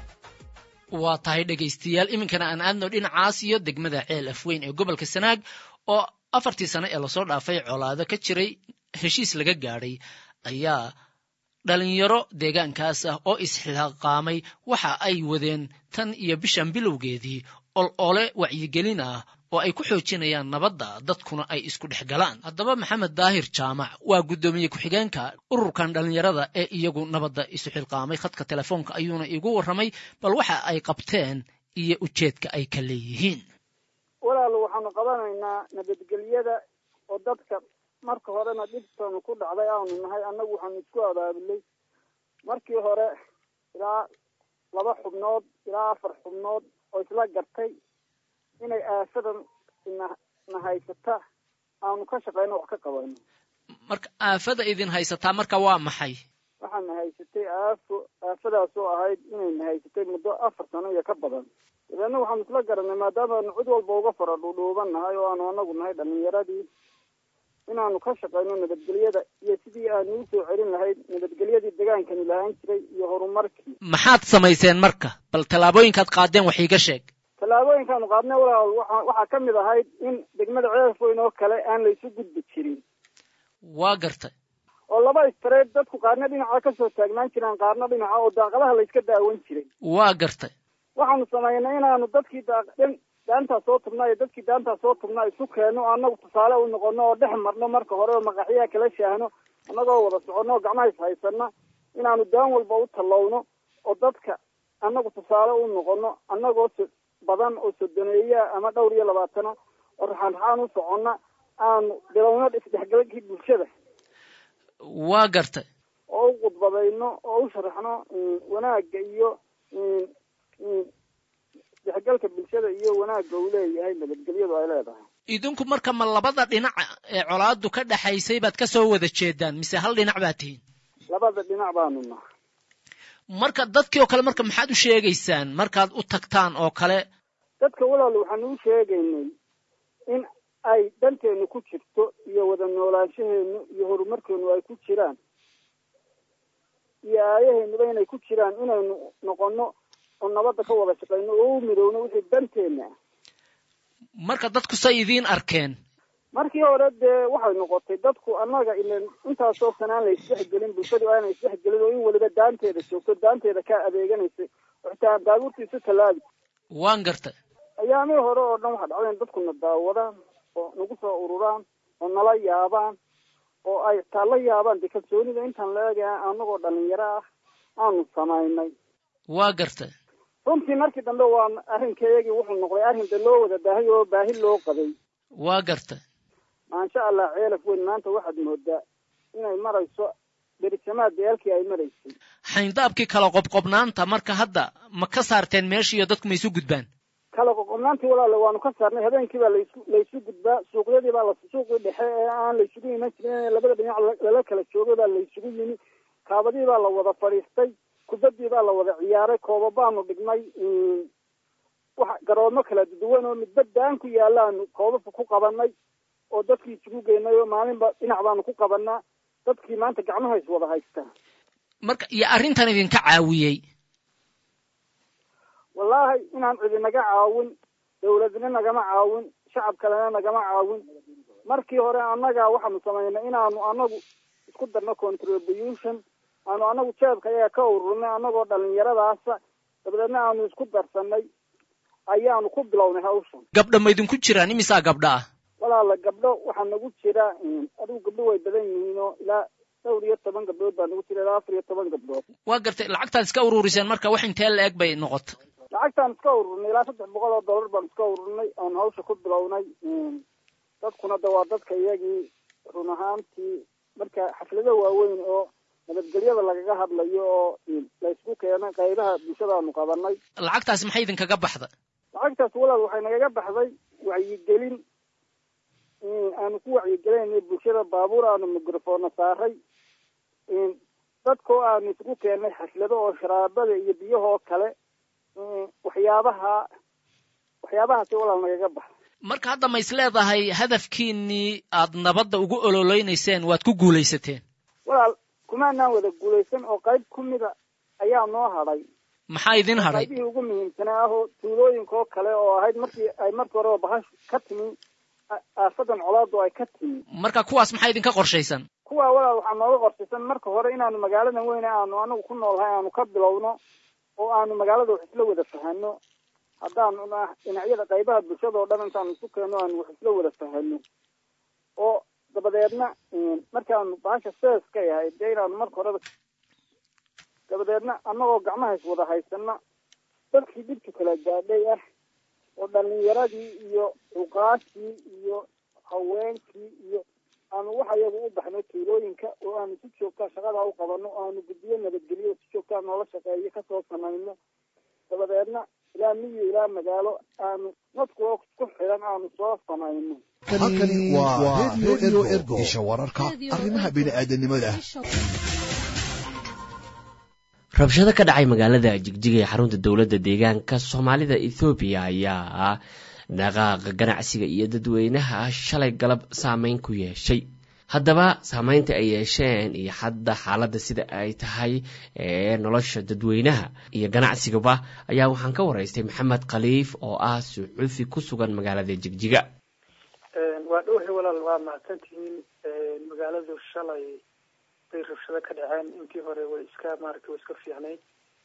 waa tahay dhegaystayaal iminkana aan aadno dhinacaas iyo degmada ceel afweyn ee gobolka sanaag oo afartii sano ee lasoo dhaafay colaado ka jiray heshiis laga gaadhay ayaa dhalinyaro deegaankaas ah oo isxilqaamay waxa ay wadeen tan iyo bishan bilowgeedii ol ole wacyigelin ah oo ay ku xoojinayaan nabadda dadkuna ay isku dhex galaan haddaba maxamed daahir jaamac waa guddoomiye ku-xigeenka ururkan dhallinyarada ee iyagu nabadda isu xilqaamay khadka telefoonka ayuuna igu warramay bal waxa ay qabteen iyo ujeedka ay ka leeyihiin walaal waxaanu qabanaynaa nabadgelyada oo dadka marka horena dhibtanu ku dhacday aanu nahay annagu waxaanu isku abaabulay markii hore ilaa laba xubnood ilaa afar xubnood oo isla gartay inay aafadan na na haysata aanu ka shaqayno wax ka qabayno marka aafada idin haysataa marka waa maxay waxaana haysatay aafo aafadaasoo ahayd inayna haysatay muddo afar sano iyo ka badan dabeedna waxaanu isla garanay maadaamaanu cid walba uga fara dhuudhuuban nahay oo aanu anagu nahay dhalinyaradii inaanu ka shaqayno nabadgelyada iyo sidii aanu u soo celin lahayd nabadgelyadii degaankani lahaan jiray iyo horumarkii maxaad samayseen marka bal tallaabooyinkaad qaadeen wax iiga sheeg tallaabooyinkaanu qaadnay walaal waxa waxaa ka mid ahayd in degmada ceelfoyn oo kale aan la isu gudbi jirin waa gartay oo laba istareed dadku qaarna dhinaca ka soo taagnaan jiraan qaarna dhinaca oo daaqadaha la iska daawan jiray waa gartay waxaanu samaynay inaanu dadkii daaqdhan daantaa soo tubnaa iyo dadkii daantaa soo tubnaa isu keenno o annagu tusaale u noqono oo dhex marno marka hore oo maqaxyaha kala shaahno annagoo wada soconno oo gacmaha is haysanna inaanu daan walba u tallowno oo dadka annagu tusaale u noqono annagoo so badan oo sodoneeyaa ama dhowr iyo labaatana oo raxaan raxaan u soconna aanu bilowno isdhexgalkii bulshada waa gartay oo u khudbadayno oo u sharaxno wanaagga iyo dexgalka bulshada iyo wanaagga uu leeyahay nabadgelyadu ay leedahay idinku marka ma labada dhinac ee colaadu ka dhexaysay baad ka soo wada jeedaan mise hal dhinac baad tihiin labada dhinac baanu nahay marka dadkii oo kale marka maxaad u sheegaysaan markaad u tagtaan oo kale dadka walaal waxaanu u sheegaynay in ay danteenu ku jirto iyo wada noolaanshaheenu iyo horumarkeenu ay ku jiraan iyo aayaheenuba inay ku jiraan inaynu noqono oo nabadda ka wada shaqayno oo u midowno wixii danteena ah marka dadku say idiin arkeen markii hore dee waxay noqotay dadku annaga ilan intaasoo sanaan la isdhexgelin bulshadu aana isdhexgelin oo in weliba daanteeda joogto daanteeda kaa adeeganaysay oo xitaa baabuurta isu tallaabi waan gartay ayaamihii hore oo dhan waxaa dhacday in dadkuna daawadaan oo nagu soo ururaan oo nala yaabaan oo ay taa la yaabaan dee kalsoonida intaan la eegaya annagoo dhalinyaro ah aanu samaynay waa gartay runtii markii dambe waa arrinkayagii wuxuu noqday arrin de loo wada baahay oo baahi loo qabay waa gartay maasha allah ceelaf weyn maanta waxaad moodaa inay marayso berisamaad deelkii ay maraysay xayndaabkii kala qobqobnaanta marka hadda ma ka saarteen meeshiiyo dadku ma isu gudbaan kala qoqobnaantii walaale waanu ka saarnay habeenkii baa lasu laysu gudbaa suuqyadii baa la suuqii dhexe ee aan laysugu iman jirin in labada dhinac lala kala joogay baa laysugu yimi kaabadii baa la wada fadhiistay kubaddii baa la wada ciyaaray kooba baanu dhignay wax garoomo kala duwan oo midba daan ku yaalaanu koobabka ku qabanay oo dadkii isugu geynay oo maalinba dhinac baanu ku qabanaa dadkii maanta gacmaha is wada haystaa marka iyo arrintan idinka caawiyey wallaahi inaan cidi naga caawin dawladna nagama caawin shacab kalena nagama caawin markii hore annaga waxaanu samaynay inaanu anagu isku darno contribution aanu anagu jeebka ayaga ka ururnay anagoo dhalinyaradaasa dabadeedna aanu isku darsanay ayaanu ku bilownay hawshan gabdha ma idinku jiraan imisaa gabdha ah walaala gabdho waxaa nagu jira adigu gabdho way badan yihiin oo ilaa dhowr iyo toban gabdhood baa nagu jira ilaa afar iyo toban gabdhood waa gartay lacagtaad iska ururiseen marka wax intee la eg bay noqota lacagtaan iska ururnay ilaa saddex boqol oo dollar baan iska ururnay oon hawsha ku bilownay dadkuna de waa dadka iyagii run ahaantii marka xaflado waaweyn oo nabadgelyada lagaga hadlayo oo laysku keenay qaybaha bulshadaanu qabanay lacagtaasi maxay idinkaga baxda lacagtaas walaal waxay nagaga baxday wacyigelin aanu ku wacyigelinay bulshada baabuur aanu mikrofona saaray dadkoo aanu isugu keennay xaflado oo sharaabada iyo biyahoo kale waxyaabaha waxyaabahaasi walaal nagaga baxa marka hadda ma is leedahay hadafkiinii aad nabadda ugu ololeynayseen waad ku guulaysateen walaal kumaanaan wada guulaysan oo qayb ku mida ayaa noo hadhay maxaa idin hadhay qaybihii ugu muhiimsanaa ahoo tuulooyinka oo kale oo ahayd markii ay markii horeba bahash ka timi aafadan colaadu ay ka timi marka kuwaas maxaa idinka qorshaysan kuwa walaal waxaa nooga qorshaysan marka hore inaanu magaaladan weyne aanu anagu ku noolhay aanu ka bilowno oo aanu magaalada wax isla wada fahano haddaanu dhinacyada qaybaha bulshada oo dhan intaanu isu keenno aanu wax isla wada fahano oo dabadeedna markaanu bahasha seeska yahay dee inaanu marka horeba dabadeedna annagoo gacmaha is wada haysana dadkii dhibka kala gaadhay ah oo dhalinyaradii iyo cuqaashii iyo haweenkii iyo aanu waxa iyagu u baxno tuulooyinka oo aanu si joogtaa shaqadaa u qabano oo aanu guddiyo nabadgelyo si joogtaa noola shaqeeyo kasoo samayno dabadeedna ilaa miyi ilaa magaalo aanu dadkuwa ku xidan aanu soo samayno halkani waa radio ergo isha wararka arrimaha bini'aadanimada rabshado ka dhacay magaalada jigjiga ee xarunta dowladda deegaanka soomaalida ethoobiya ayaa dhaqaaqa ganacsiga iyo dadweynaha shalay galab saameyn ku yeeshay haddaba saameynta ay yeesheen iyo hadda xaaladda sida ay tahay ee nolosha dadweynaha iyo ganacsigaba ayaa waxaan ka waraystay maxamed khaliif oo ah suxuufi ku sugan magaalada jigjiga waa dhowhay walaal waa mahadsantihiin magaaladu shalay bay rabshado ka dhaceen intii hore way iska maaragtay way iska fiicnayd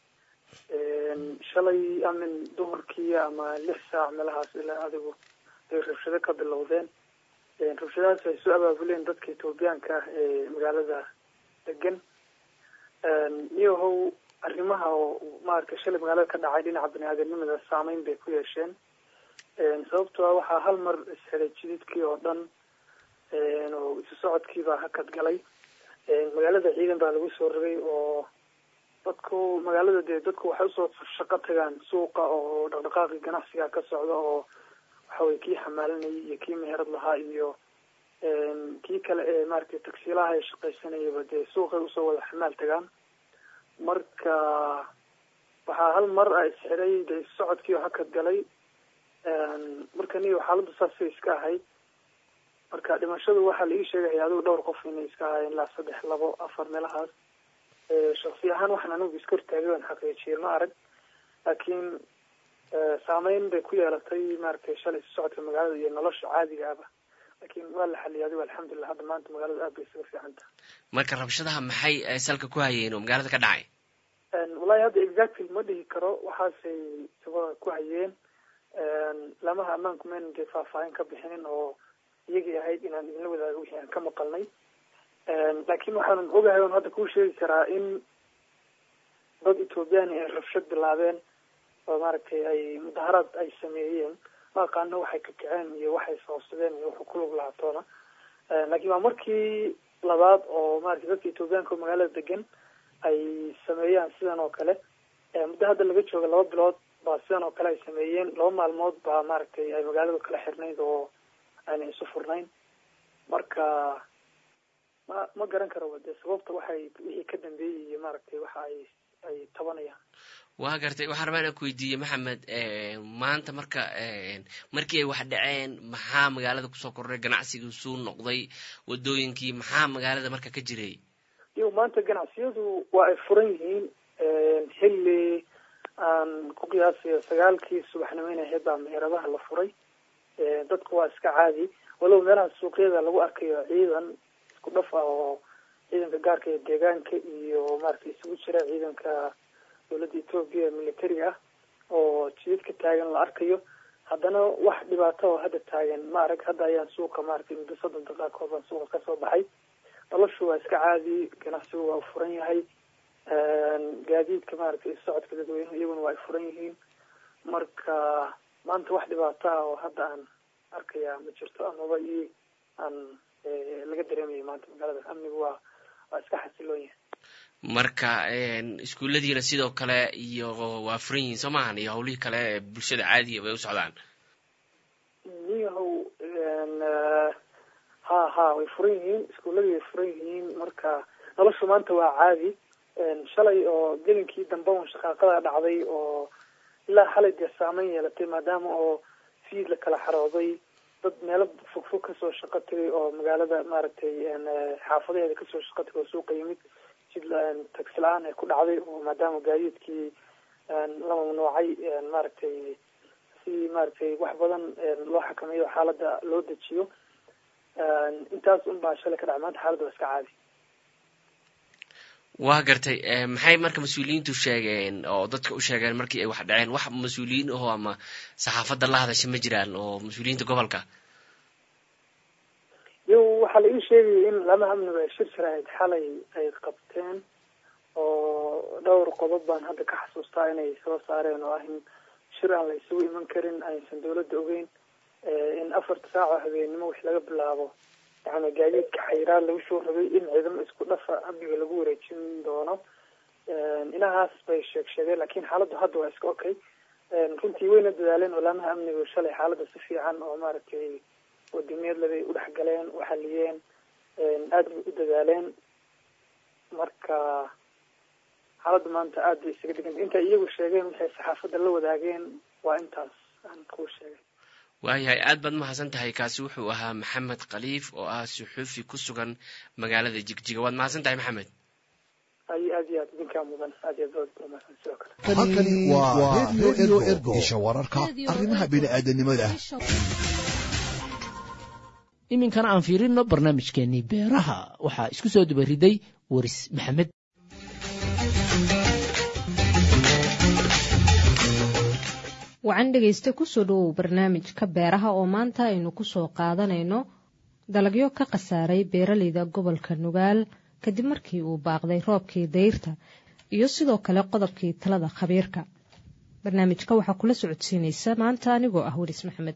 shalay amin duhurkii ama lix saac meelahaas ilaa adigu bay rabshado ka bilowdeen rabshadahaas ay soo abaabuleen dadka etoobiyaanka ah ee magaalada degan iyahow arrimaha oo maaragtay shalay magaalada ka dhacay dhinaca bani-aadanimada saameyn bay ku yeesheen sababtoo ah waxaa hal mar isxidhay jididkii oo dhan oo isu socodkiibaa hakad galay magaalada ciidan baa lagu soo rogay oo dadku magaalada dee dadku waxay usoo shaqo tagaan suuqa oo dhaqdhaqaaqii ganacsiga ka socda oo waxaweye kii xamaalinayay iyo kii meherad lahaa iyo kii kale ee maaragtay tagsiilaha ee shaqaysanayaba dee suuqay usoo wada xamaal tagaan marka waxaa hal mar a isxiray dee socodkii oo hakad galay marka niyo xaaladdu saasay iska ahayd marka dhimashadu waxaa la ii sheegaya adigu dhowr qof inay iska ahaayeen ilaa saddex labo afar meelahaas shaksi ahaan waxaan anigu iska hortaagay waan xaqiijiyey ma arag laakiin saameyn bay ku yeelatay maaragtay shalay isu socodka magaalada iyo nolosha caadiga aba laakiin waa la xaliyay adigu alxamdulilah hadda maanta magaalada aad bay isaga fiican tahay marka rabshadaha maxay salka ku hayeen oo magaalada ka dhacay wallahi hadda exactly ma dhihi karo waxaasay sabada ku hayeen lamaha ammaanku maynan dee faahfaahin ka bixinin oo iyagii ahayd inaan idinla wadaago wixii aan ka maqalnay laakiin waxaanan ogahay on hadda kuu sheegi karaa in dad ethoobiyaani ay rabshad bilaabeen oo maaragtay ay mudaharaad ay sameeyeen ma aqaano waxay ka kaceen iyo waxay soobsadeen iyo wuxuu kulug lahaatoona laakiin waa markii labaad oo maratay dadka ethoobiyaanka oo magaalada degan ay sameeyaan sidan oo kale muddo hadda laga jooga laba bilood baa sidan oo kale ay sameeyeen laba maalmood baa maaragtay ay magaalada kala xirnayd oo aanay isu furnayn marka ma ma garan karo de sababta waxay wixii ka dambeeyey iyo maaragtay waxa ay ay tabanayaan waa gartay waxaan rabaa inaan ku weydiiye maxamed maanta marka markii ay wax dhaceen maxaa magaalada kusoo kordhay ganacsigii suu noqday wadooyinkii maxaa magaalada marka ka jiray iyo maanta ganacsiyadu waa ay furan yihiin xilli aan ku qiyaasayo sagaalkii subaxnimo inay ahayd baa meheradaha la furay dadku waa iska caadi walow meelaha suuqyada lagu arkayo ciidan isku dhaf ah oo ciidanka gaarka ee deegaanka iyo maaragtay isugu jira ciidanka dowladda etoobiya ee militariga ah oo jidadka taagan la arkayo haddana wax dhibaato oo hadda taagan ma arag hadda ayaan suuqa maaragtay muddo soddon daqiiqakood baan suuqa kasoo baxay noloshu waa iska caadi ganacsigu waa furan yahay gaadiidka maaragtay socodka dadweynuhu iyaguna waa ay furan yihiin marka maanta wax dhibaato ah oo hadda aan arkaya ma jirto amaba i aan laga dareemayo maanta magaalada amnigu waa waa iska xasiloon yahay marka iskuulladiina sidoo kale iyo waa furan yihiin soo maahan iyo hawlihii kale ee bulshada caadiga bay u socdaan niyahow ha ha way furan yihiin iskuulladii way furan yihiin marka noloshu maanta waa caadi shalay oo gelinkii dambe un shaqaaqada dhacday oo ilaa xalay dee saameyn yeelatay maadaama oo fiid la kala xarooday dad meelo fogfog kasoo shaqo tagay oo magaalada maaragtay xaafadaheeda kasoo shaqo tagay oo suuqa yimid jid tagsi la-aan ay ku dhacday oo maadaama gaadiidkii la mamnuucay maaragtay si maaragtay wax badan loo xakameeyo xaaladda loo dejiyo intaas un baa shalay ka dhacay maanta xaaladda waa iska caadi waa gartay maxay marka mas-uuliyiintu sheegeen oo dadka u sheegeen markii ay wax dhaceen wax mas-uuliyiin ahoo ama saxaafadda la hadasha ma jiraan oo mas-uuliyiinta gobolka yo waxaa la ii sheegayay in lama amniba ay shir sharaahid xalay ay qabteen oo dhowr qodob baan hadda ka xasuustaa inay soo saareen oo ah in shir aan la isugu iman karin aysan dawladda ogeyn in afarta saac oo habeenimo wix laga bilaabo yani gaadiidka xayiraad lagu soo rabay in ciidamo isku dhafa amniga lagu wareejin doono inahaas bay sheeg sheegeen lakin xaaladdu hadda waa iska okay runtii wayna dadaaleen olaamaha amnigu shalay xaaladda si fiican oo maaragtay wadamiyadle bay udhex galeen u xaliyeen aada bay u dadaaleen marka xaaladda maanta aad bay isaga deganta intay iyagu sheegeen waxay saxaafadda la wadaageen waa intaas aan kuu sheegay waayahay aad baad mahadsan tahay kaasi wuxuu ahaa maxamed khaliif oo ah suxuufi ku sugan magaalada jigjiga waad mahadsan tahay maxamed ay aad iyo aad idinkaa mudan aad iyo aad baad umahadsan sidoo kale halkani waa radio ergo isha wararka arrimaha bini'aadanimada iminkana aan fiirino barnaamijkeenii beeraha waxaa isku soo dubariday waris maxamed wacan dhegaysta kusoo dhowow barnaamijka beeraha oo maanta aynu kusoo qaadanayno dalagyo ka khasaaray beeraleyda gobolka nugaal kadib markii uu baaqday roobkii dayrta iyo sidoo kale qodobkii talada khabiirka barnaamijka waxaa kula socodsiinaysa maanta anigoo ah waris maxamed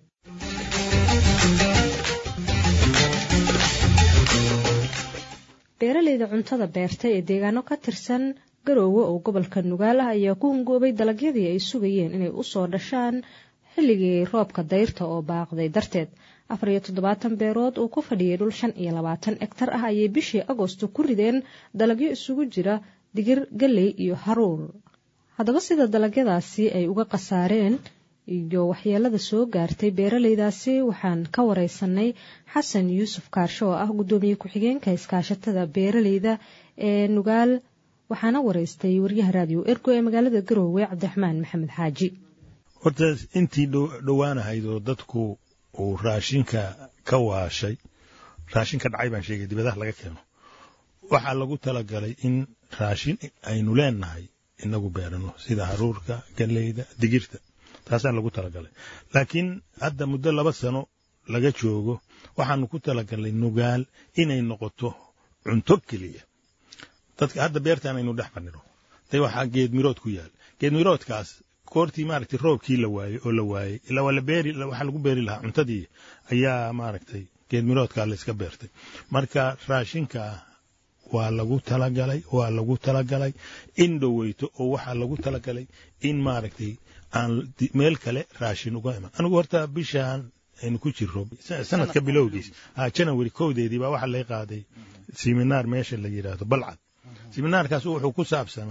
beeraleyda cuntada beerta ee deegaano ka tirsan garoowe oo gobolka nugaal ah ayaa ku hungoobay dalagyadii ay sugayeen inay usoo dhashaan xilligii roobka dayrta oo baaqday darteed afar iyo toddobaatan beerood uu ku fadhiyay dhul shan iyo labaatan egtar ah ayay bishii agosto ku rideen dalagyo isugu jira digir galley iyo haruur haddaba sida dalagyadaasi ay uga khasaareen iyo waxyeelada soo gaartay beeraleydaasi waxaan ka wareysanay xasan yuusuf kaarsho oo ah guddoomiye ku-xigeenka iskaashatada beeraleyda ee nugaal waxaana wareystay waryaha raadiyo ergo ee magaalada garoowe cabdiraxmaan maxamed xaaji horta intii dhowaanahayd oo dadku uu raashinka ka waashay raashinka dhacay baan sheegay dibadaha laga keeno waxaa lagu talagalay in raashin aynu leenahay inagu beerano sida haruurka galleyda digirta taasaa lagu talagalay laakiin hadda muddo laba sano laga joogo waxaanu ku talagalnay nugaal inay noqoto cunto keliya dadka hadda beertaan aynu dhex fadhino de waxaa geedmirood ku yaal geedmiroodkaas koortii maaragtay roobkii la waayey oo la waayey ilaa waa la beeri waxaa lagu beeri lahaa cuntadii ayaa maaragtay geedmiroodkaa layska beertay marka raashinka waa lagu talagalay waa lagu talagalay in dhoweyto oo waxaa lagu talagalay in maaragtay aan meel kale raashin uga iman anigu horta bishaan aynu ku jirro sanadka bilowgiis janawari kowdeedii baa waxaa lay qaaday siminaar meesha la yidhaahdo balcad siminaarkaas wuxuu ku saabsanaa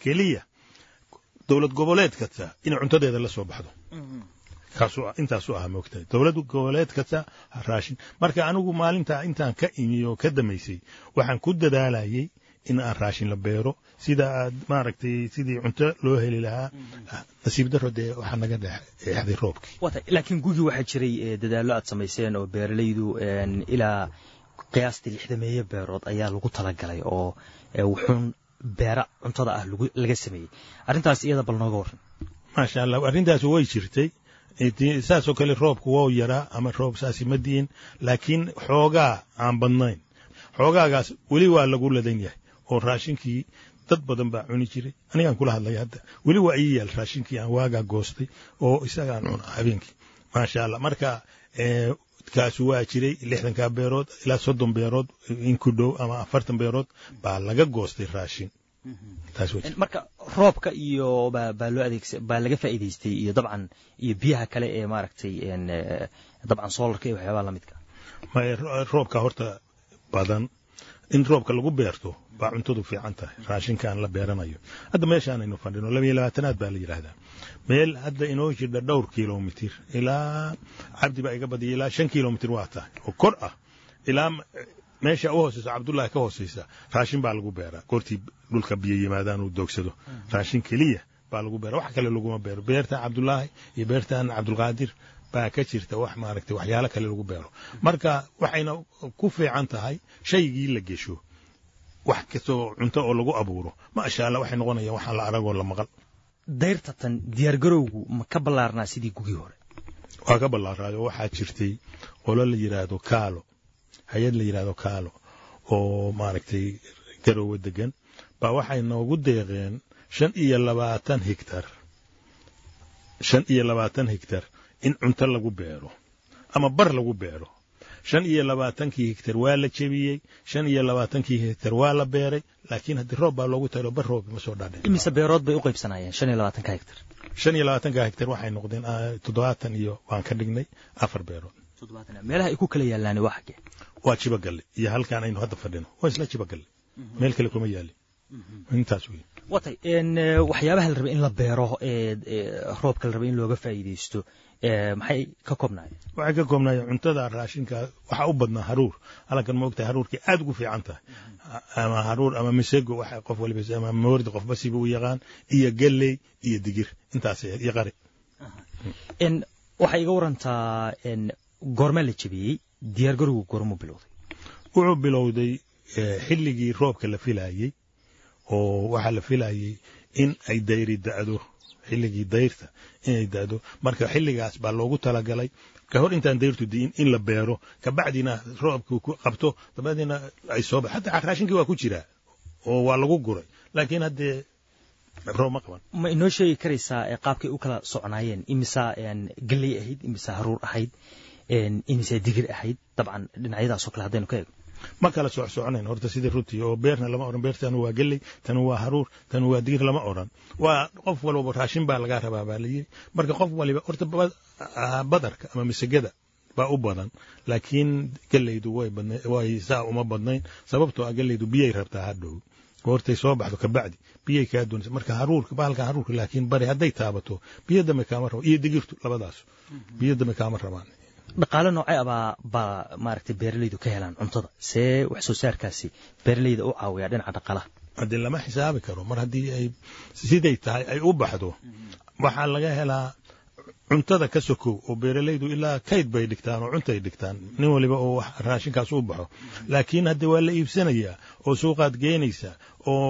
keliya dowlad goboleed kasta inay cuntadeeda la soo baxdo kaasuu intaasu ahaa moogtahay dowlad goboleed kasta raashin marka anigu maalintaa intaan ka imi oo ka damaysay waxaan ku dadaalayay in aan raashin la beero sida aad maaragtay sidii cunto loo heli lahaa nasiib daro dee waxaa naga dhexday roobkii laakiin gugii waxaa jiray dadaallo aad samayseen oo beeralaydu ilaa qiyaastii lixdameeye beerood ayaa lagu talagalay oo wuxuun beera cuntada ah laga sameeyey arrintaas iyada bal nooga warran maasha allah arrintaas way jirtay saasoo kale roobku wou yaraa ama roob saasi ma diin laakiin xoogaa aan badnayn xoogaagaas weli waa lagu ladan yahay oo raashinkii dad badan baa cuni jiray anigaan kula hadlaya hadda weli waa ii yaal raashinkii aan waagaa goostay oo isagaan cuna habeenkii maasha allah marka kaasu waa jiray lixdankaa beerood ilaa soddon beerood in ku dhow ama afartan beerood baa laga goostay raashin marka roobka iyo baa loo adeegsa baa laga faa'iidaystay iyo dabcan iyo biyaha kale ee maaragtay dabcan soolarka iyo waxyaabaha lamidka roobka horta badan in roobka lagu beerto baa cuntadu fiican tahay raashinkaan la beeranayo hadda meeshaanaynu fadhino labiyo labaatanaad baa la yidhaahdaa meel hadda inoo jirdha dhowr kilomitir ilaa cabdi baa iga badiyay ilaa shan kilomitir waa tahay oo kor ah ilaa meesha u hooseysa cabdullaahi ka hooseysa raashin baa lagu beeraa goortii dhulka biyo yimaadaan uu doogsado raashin keliya baa lagu beera wax kale laguma beero beertan cabdullaahi iyo beertan cabdulqaadir baa ka jirta wax maaragtay waxyaalo kale lagu beero marka waxayna ku fiican tahay shaygii la gesho wax kastoo cunto oo lagu abuuro maasha allah waxay noqonayaan waxaan la aragoo la maqal dayrta tan diyaargarowgu ma ka ballaarnaa sidii gugii hore waa ka ballaaraayo waxaa jirtay qolo la yidhaahdo kaalo hay-ad la yidhaahdo kaalo oo maaragtay garoowe degan baa waxay noogu deeqeen shan iyo labaatan higtar shan iyo labaatan higtar in cunto lagu beero ama bar lagu beero shan iyo labaatankii higtar waa la jebiyey shan iyo labaatankii higtar waa la beeray laakiin haddii roob baa loogu talo bar roob ma soo dhaadhe imise beerood bay u qaybsanayeen shan iyo labaatanka higtar shan iyo labaatanka higtar waxay noqdeen toddobaatan iyo waan ka dhignay afar beerood meelaha ay ku kala yaallaani waa xaggee waa jibagalle iyo halkaan aynu hadda fadhino waa isla jibagalle meel kale kuma yaalin intaas wey watay waxyaabaha la rabay in la beero roobka la rabay in looga faa'iidaysto maxay ka koobnaayeen waxay ka koobnaayeen cuntada raashinka waxaa u badnaa haruur halkan ma ogtahay haruurkii aad ugu fiican tahay ama haruur ama misego waxa qof waliba ama moordi qofba siba u yaqaan iyo galley iyo digir intaas iyo qari waxay iga warantaa goormaa la jebiyey diyaargarowgu goormuu bilowday wuxuu bilowday xilligii roobka la filaayey oo waxaa la filayey in ay dayri da'do xilligii dayrta inay da'do marka xilligaas baa loogu talagalay ka hor intaan dayrtu di'in in la beero kabacdina roobku ku qabto dabadeedna ay soo ba hataa raashinkii waa ku jiraa oo waa lagu guray laakiin haddee roob ma qaban ma inoo sheegi karaysaa qaabkay u kala socnaayeen imisaa galley ahayd imisaa haruur ahayd imisaa digir ahayd dabcan dhinacyadaasoo kale haddaynu ka eego ma kala soc soconayn horta sidii runtii oo beerna lama odhan beertanu waa gelley tanu waa haruur tanu waa digir lama odhan waa qof walbaba raashin baa lagaa rabaa baa layiri marka qof waliba horta badarka ama misagada baa u badan laakiin gelleydu way badna way saa uma badnayn sababtoo ah gelleydu biyay rabtaa hadhow goortay soo baxdo kabacdi biyay kaa doonaysa marka haruurka bahalka haruurka laakiin bari hadday taabato biyo dambe kaama rabo iyo digirtu labadaas biyo dambe kaama rabaan dhaqaale noocee abaa baa maaragtay beeralaydu ka helaan cuntada see wax soo saarkaasi beeralayda u caawiyaa dhinaca dhaqaalaha haddii lama xisaabi karo mar haddii ay siday tahay ay u baxdo waxaa laga helaa cuntada ka sokow oo beeralaydu ilaa kayd bay dhigtaan oo cuntay dhigtaan nin waliba oo raashinkaas u baxo laakiin hadde waa la iibsanayaa oo suuqaad geenaysaa oo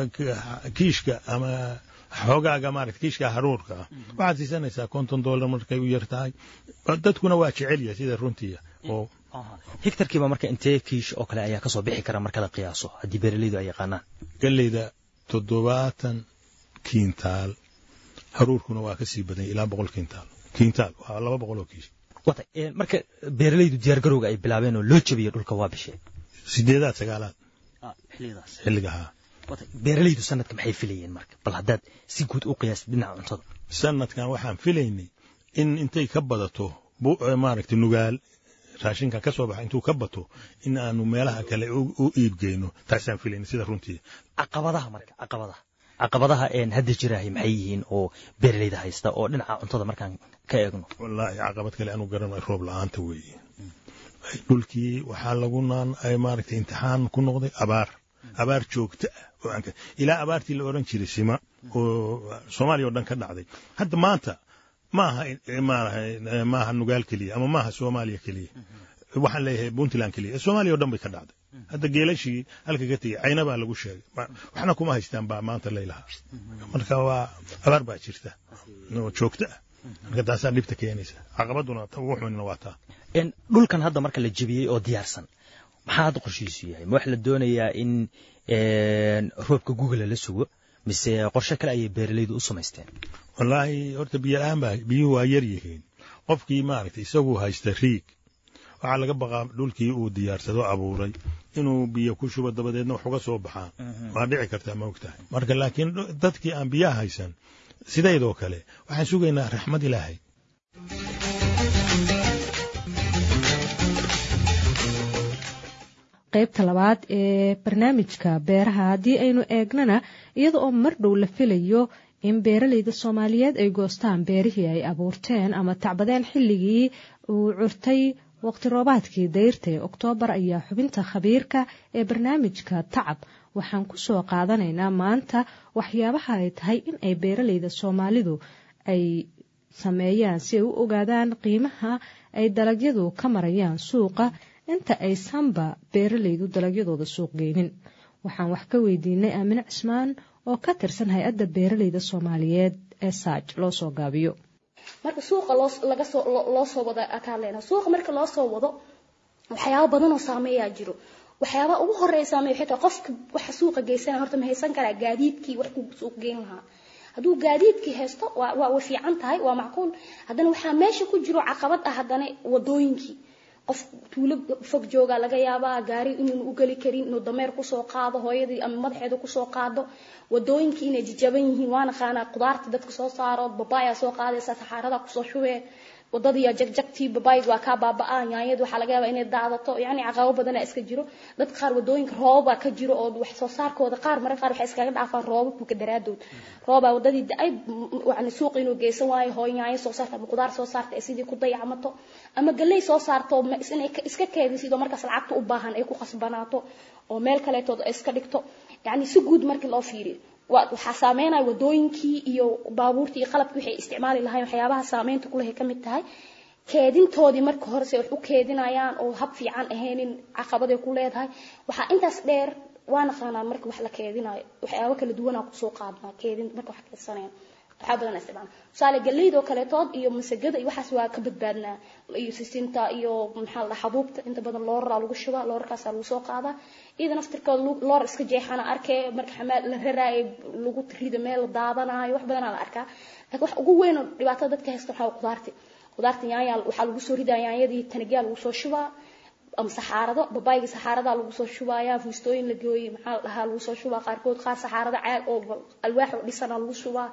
kiishka ama xoogaaga maarata kiishka haruurka ah waxaad siisanaysaa konton dollar markay u yar tahay dadkuna waa jecel yahay sida runtiya oo higtarkiiba marka intee kiish oo kale ayaa kasoo bixi kara marka la qiyaaso haddii beeralaydu ay yaqaanaan galleyda toddobaatan kiintaal haruurkuna waa ka sii badanya ilaa boqol kiintaal kiintaal waa laba boqol oo kiish wata marka beeralaydu diyaargarowga ay bilaabeen oo loo jabiyo dhulka waa bishee sideedaad sagaalaad xilligaas xilliga haa beeralaydu sanadka maxay filayeen marka bal haddaad si guud u qiyaastid dhinaca cuntada sanadkan waxaan filaynay in intay ka badato maaragtay nugaal raashinka ka soo baxa intuu ka bato in aanu meelaha kale u iibgeyno taasaan filaynay sida runtii caqabadaha marka caqabadaha caqabadaha hadda jiraahay maxay yihiin oo beeraleyda haysta oo dhinaca cuntada markaan ka eegno wallaahi caqabad kale anu garanayo roob la-aanta weeye dhulkii waxaa lagu naan maaragtay imtixaan ku noqday abaar abaar joogta ah oo aan ilaa abaartii la oran jiray sima oo soomaaliya oo dhan ka dhacday hadda maanta maaha maaha nugaal keliya ama maaha soomaaliya keliya waxaan leeyahay puntland keliya soomaaliya oo dhan bay ka dhacday hadda geelashii halka ka tegey cayna baa lagu sheegay waxna kuma haystaan baa maanta laylahaa marka waa abaar baa jirta oo joogta ah marka taasaa dhibta keenaysa caqabaduna ugu xunina waa taa dhulkan hadda marka la jebiyey oo diyaarsan maxaa hadda qorshihiisu yahay ma wax la doonayaa in roobka google la sugo mise qorshe kale ayay beeralaydu u samaysteen wallaahi horta biyo la-aan baa biyuhu waa yar yihiin qofkii maaragtay isagu haysta riig waxaa laga baqaa dhulkii uu diyaarsado abuuray inuu biyo ku shubo dabadeedna wax uga soo baxaan waa dhici kartaa ma ogtahay marka laakiin dadkii aan biyaha haysan sidaydoo kale waxaan sugaynaa raxmad ilaahay qaybta labaad ee barnaamijka beeraha haddii aynu eegnana iyada oo mar dhow la filayo in beeralayda soomaaliyeed ay goostaan beerihii ay abuurteen ama tacbadeen xilligii uu curtay waqti roobaadkii dayrta ee oktoobar ayaa xubinta khabiirka ee barnaamijka tacab waxaan ku soo qaadanaynaa maanta waxyaabaha ay tahay in ay beeralayda soomaalidu ay sameeyaan si ay u ogaadaan qiimaha ay dalagyadu ka marayaan suuqa inta aysanba beeralaydu dalagyadooda suuq geynin waxaan wax ka weydiinay aamine cismaan oo ka tirsan hay-adda beeralayda soomaaliyeed ee saaj loo soo gaabiyo marka suuqa laga soo loo soo wado akaan leenahay suuqa marka loo soo wado waxyaabo badan oo saameeyaa jiro waxyaaba ugu horeeya saameeya xitaa qofka waxa suuqa geysana horta ma haysan karaa gaadiidkii wax ku suuq geyn lahaa hadduu gaadiidkii haysto waa waa way fiican tahay waa macquul haddana waxaa meesha ku jiro caqabad ah haddana wadooyinkii qof tuulo fog jooga laga yaabaa gaari inuunu u geli karin inuu dameer kusoo qaado hooyadii ama madaxeeda kusoo qaado wadooyinkii inay jajaban yihiin waa naqaanaa qudaarta dadka soo saaro babaaya soo qaadaysa saxaarada kusoo shubee wadadii jagjagtii babaayig waa kaa baaba'aa yaanyada waxaa laga yaabaa inay daadato yacni caqabo badanaa iska jiro dadka qaar wadooyinka roobabaa ka jiro oo wax soo saarkooda qaar marka qaar waxay iskaga dhaafaan roobabka daraadood roobaa wadadii da-ay yani suuq inuu geysan waayo hooy yaanyo soo saarta ama qudaar soo saarta ay sidii ku dayacmato ama galley soo saarto inay iska keedisid oo markaas lacagta u baahan ay ku khasbanaato oo meel kaleetood ay iska dhigto yacni si guud markii loo fiiriyo waxaa saameynaya wadooyinkii iyo baabuurtii iyo qalabkii waxay isticmaali lahayn waxyaabaha saameynta kulehay ka mid tahay keedintoodii marka hore se wax u keedinayaan oo hab fiican ahaynin caqabaday ku leedahay waxaa intaas dheer waa naqaanaa marka wax la keedinayo waxyaabo kala duwanaa kusoo qaadnaa keedin marka wax keedsanayaan waxaa badan isticmaala tusaale galleyda oo kaleetood iyo masagada iyo waxaas waa ka badbaadnaa iyo sisinta iyo maxaa la xabuubta inta badan looraraa lagu shubaa loorarkaasaa lagu soo qaadaa iyada naftirkooda loor iska jeexana arkee marka xamaal la raraayo lagu rida meel la daadanaayo wax badanaa la arkaa laakiin wax ugu weyn oo dhibaatada dadka haysta waxaa qudaarti qudaarta yaanya waxaa lagu soo ridaa yaanyadii tanagyaa lagu soo shubaa ama saxaarado babaayga saxaaradaa lagu soo shubayaa fuustooyin la gooyey maxaa la dhahaa lagu soo shubaa qaarkood qaar saxaarada caag oo alwaax oo dhisana lagu shubaa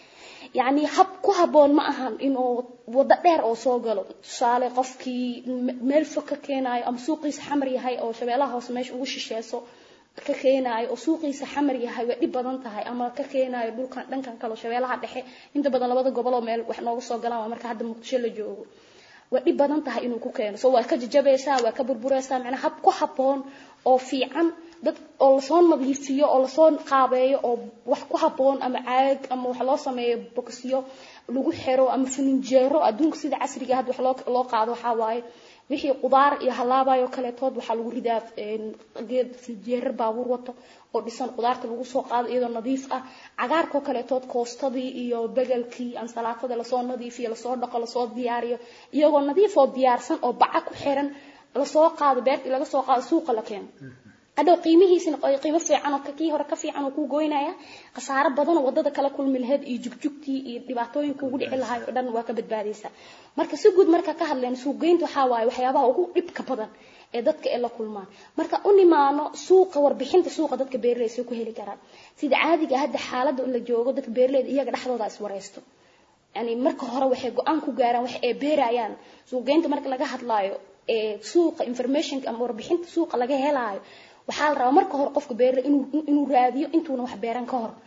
yacni hab ku habboon ma ahan inuu waddo dheer oo soo galo tusaale qofkii meel fog ka keenaayo ama suuqiisa xamar yahay oo shabeellaha hoose meesha ugu shisheeso ka keenaayo oo suuqiisa xamar yahay way dhib badan tahay ama ka keenaayo dhulkan dhankan kale oo shabeellaha dhexe inta badan labada gobol oo meel wax nooga soo galaan waa marka hadda muqdisho la joogo way dhib badan tahay inuu ku keeno so waa ka jajabaysaa waa ka burburaysaa macnaa hab ku habboon oo fiican dad oo lasoo nadiifiyo oo lasoo qaabeeyo oo wax ku habboon ama caag ama wax loo sameeyo bokisyo lagu xiro ama fininjeero adduunka sida casriga hadda wax loo loo qaado waxaa waaye wixii qudaar iyo halaabayo kaleetood waxaa lagu ridaa geed fininjeerar baabuur wato oo dhisan qudaarta lagu soo qaado iyadoo nadiif ah cagaarkoo kaleetood koostadii iyo begelkii ansalaatada lasoo nadiifiyo lasoo dhaqo lasoo diyaariyo iyagoo nadiif oo diyaarsan oo baca ku xiran lasoo qaado beertii laga soo qaado suuqa la keeno hadhow qiimihiisina qiimo fiican oo kii hore ka fiican oo kuu goynaya khasaaro badan oo wadada kala kulmi lahayd iyo jugjugtii iyo dhibaatooyinka ugu dhici lahay oo dhan waa ka badbaadaysaa marka si guud marka ka hadleen suuqgeynta waxaa waaye waxyaabaha ugu dhibka badan ee dadka ay la kulmaan marka u nimaano suuqa warbixinta suuqa dadka beeraleyda soo ku heli karaan sida caadiga hadda xaaladda la joogo dadka beeraleyda iyaga dhexdooda iswareysto yani marka hore waxay go-aan ku gaaraan wax ay beerayaan suuqgeynta marka laga hadlaayo ee suuqa informationka ama warbixinta suuqa laga helaayo waxaa la rabaa marka hore qofka beerle inuu inuu raadiyo intuuna wax beeran ka hor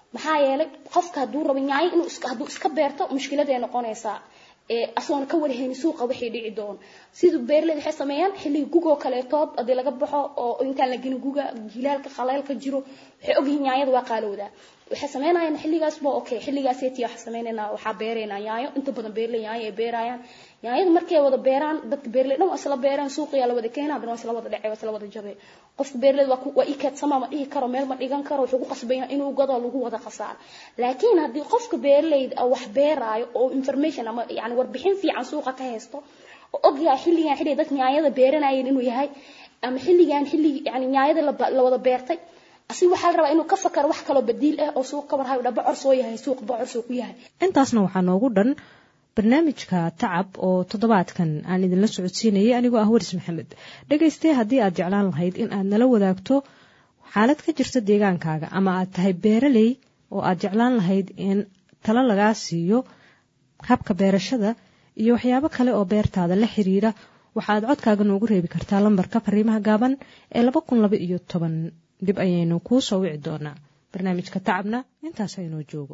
maxaa yeelay qofka hadduu rabo yaanyo inuu hadduu iska beerto mushkiladay noqonaysaa asoona ka warhayni suuqa waxay dhici doono siduu beeraleyda waxay sameeyaan xilliga gugoo kaleetood haddii laga baxo oo intaan la gelin guga jilaalka khaleelka jiro waxay ogyihiin yaanyada waa qaalowdaa waxay sameynayaan xilligaas ba okay xilligaaseetiya waxaa sameynaynaa waxaa beeraynaa yaanyo inta badan beerley yaanyo ay beerayaan yaanyada markay wada beeraan dadka beerley dhan waa isla beeraan suuqiyaa la wada keena haddana waa isla wada dhacay waa isla wada jabay qofka beerleyda waa waa ii keedsama ma dhihi karo meel ma dhigan karo wuxuu ku qasbaya inuu gado lagu wada khasaaro laakiin haddii qofka beerleyda wax beeraayo oo information ama yani warbixin fiican suuqa ka haysto oo ogyahay xilligan xilli dadka yaanyada beeranayeen inuu yahay ama xilligan xilli yani yaanyada la wada beertay asiga waxaa la rabaa inuu ka fakaro wax kaloo badiil ah oo suuq ka warhayo dha bocor soo yahay suuq bocor soo ku yahay intaasna waxaa noogu dhan barnaamijka tacab oo toddobaadkan aan idinla socodsiinayay anigoo ah waris maxamed dhegaystee haddii aad jeclaan lahayd in aad nala wadaagto xaalad ka jirta deegaankaaga ama aad tahay beeraley oo aad jeclaan lahayd in talo lagaa siiyo habka beerashada iyo waxyaabo kale oo beertaada la xiriira waxaad codkaaga noogu reebi kartaa lambarka fariimaha gaaban ee laba kun laba iyo toban dib ayaynu kuu soo wici doonaa barnaamijka tacabna intaas aynoo joogo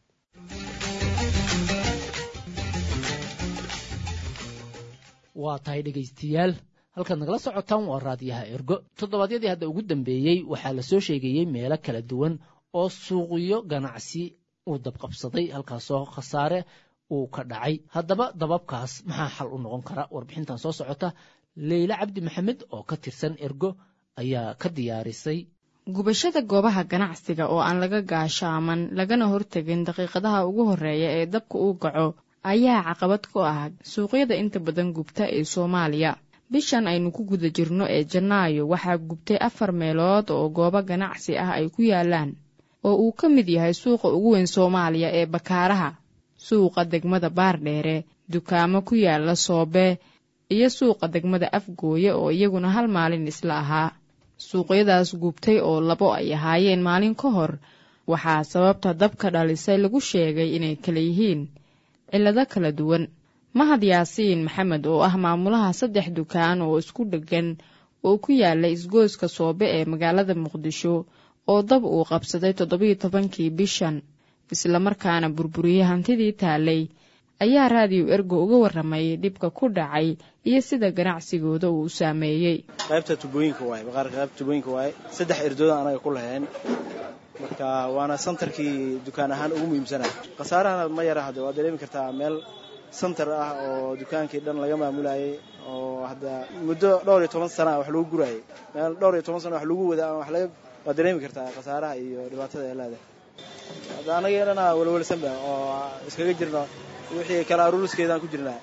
waa tahay dhegaystayaal halkaad nagala socotaan waa raadiyaha ergo toddobaadyadii hadda ugu dambeeyey waxaa la soo sheegayey meelo kala duwan oo suuqyo ganacsi uu dabqabsaday halkaasoo khasaare uu ka dhacay haddaba dababkaas maxaa xal u noqon kara warbixintan soo socota leyle cabdi maxamed oo ka tirsan ergo ayaa ka diyaarisay gubashada goobaha ganacsiga oo aan laga gaashaaman lagana hortegin daqiiqadaha ugu horreeya ee dabka uu gaco ayaa caqabad ku ah suuqyada inta badan gubta ee soomaaliya bishan aynu ku guda jirno ee janaayo waxaa gubtay afar meelood oo goobo ganacsi ah ay ku yaalaan oo uu ka mid yahay suuqa ugu weyn soomaaliya ee bakaaraha suuqa degmada baardheere dukaamo ku yaala soobe iyo suuqa degmada afgooye oo iyaguna hal maalin isla ahaa suuqyadaas gubtay oo labo ay ahaayeen maalin ka hor waxaa sababta dabka dhalisay lagu sheegay inay kala yihiin cillado kala duwan mahad yaasiin maxamed oo ah maamulaha saddex dukaan oo isku dheggan oo ku yaala isgooska soobe ee magaalada muqdisho oo dab uu qabsaday toddobiyo tobankii bishan islamarkaana burburiyey hantidii taalay ayaa raadiyo ergo uga warramay dhibka ku dhacay iyo sida ganacsigooda uu saameeyey qaybta tubooyinka waaye baqaarka qaybta tubooyinka waaye saddex erdooda anaga ku lahayn marka waana santarkii dukaan ahaan ugu muhiimsanaa khasaarahana ma yara hadde waad dareemi kartaa meel santar ah oo dukaankii dhan laga maamulayay oo hadda muddo dhowr iyo toban sana wax lagu gurayay meel dhowr iyo toban sana wax lagu wada wax laga waad dareemi kartaa khasaaraha iyo dhibaatada ee leedahay hadda anagii dhana welwelsanba oo iskaga jirno wixii kala aruuriskeedaan ku jirnaa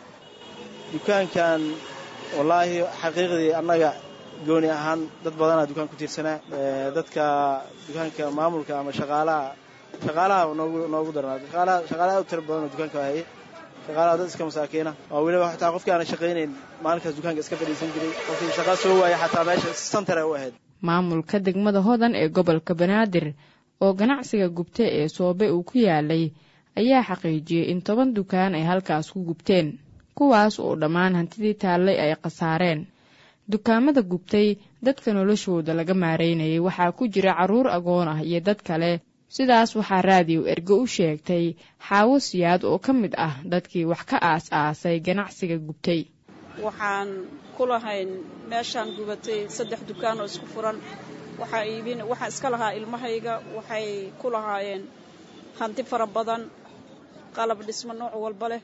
dukaankan wallaahi xaqiiqdii annaga gooni ahaan dad badanaa dukaan ku tiirsanaa dadka dukaanka maamulka ama shaqaalaha shaqaalaha noogu noogu darnaa shaqaalaha shaqaalaha u tira badanoo dukaanka hayay shaqaalaha dad iska masaakiina oo weliba xataa qofkii aanan shaqaynayn maalinkaas dukaanka iska fadhiisan jiray qofkii shaqa soo waaya xataa meesha santar ay u ahayd maamulka degmada hodan ee gobolka banaadir oo ganacsiga gubta ee soobe uu ku yaalay ayaa xaqiijiyey in toban dukaan ay halkaas ku gubteen kuwaas oo dhammaan hantidii taallay ay khasaareen dukaamada gubtay dadka noloshooda laga maareynayay waxaa ku jira carruur agoon ah iyo dad kale sidaas waxaa raadiyo ergo u sheegtay xaawo siyaad oo ka mid ah dadkii wax ka aas-aasay ganacsiga gubtay waxaan ku lahayn meeshaan gubatay saddex dukaan oo isku furan waxaa iibin waxaan iska lahaa ilmahayga waxay ku lahaayeen hanti fara badan qalab dhismo nooc walba leh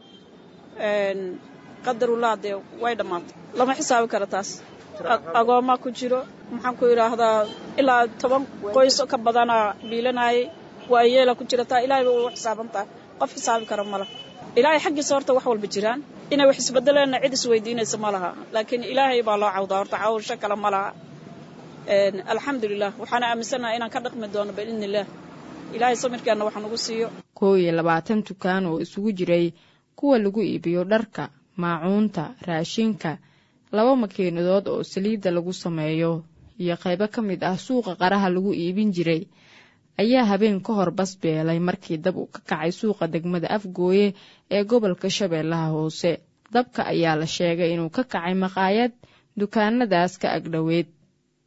qadarullah dee way dhammaatay lama xisaabi kara taas agooma ku jiro maxaan ku idhaahdaa ilaa toban qoyso ka badanaa biilanayay waa yeela ku jira taa ilaahay ba u xisaabantaa qof xisaabi kara ma laha ilaahay xaggiisa horta wax walba jiraan inay wax isbedeleenna cid isweydiinaysa ma laha laakiin ilaahay baa loo cawdaa horta cawsho kale ma laha alxamdulilah waxaana aaminsanaha inaan ka dhaqmi doono biidni illaah ilaahay samirkeenna wax nagu siiyo koow iyo labaatan dukaan oo isugu jiray kuwa lagu iibiyo dharka maacuunta raashinka laba makiinadood oo saliidda lagu sameeyo iyo qaybo ka mid ah suuqa qaraha lagu iibin jiray ayaa habeen ka hor basbeelay markii dab uu ka kacay suuqa degmada afgooye ee gobolka shabeellaha hoose dabka ayaa la sheegay inuu ka kacay maqaayad dukaanadaas ka agdhoweyd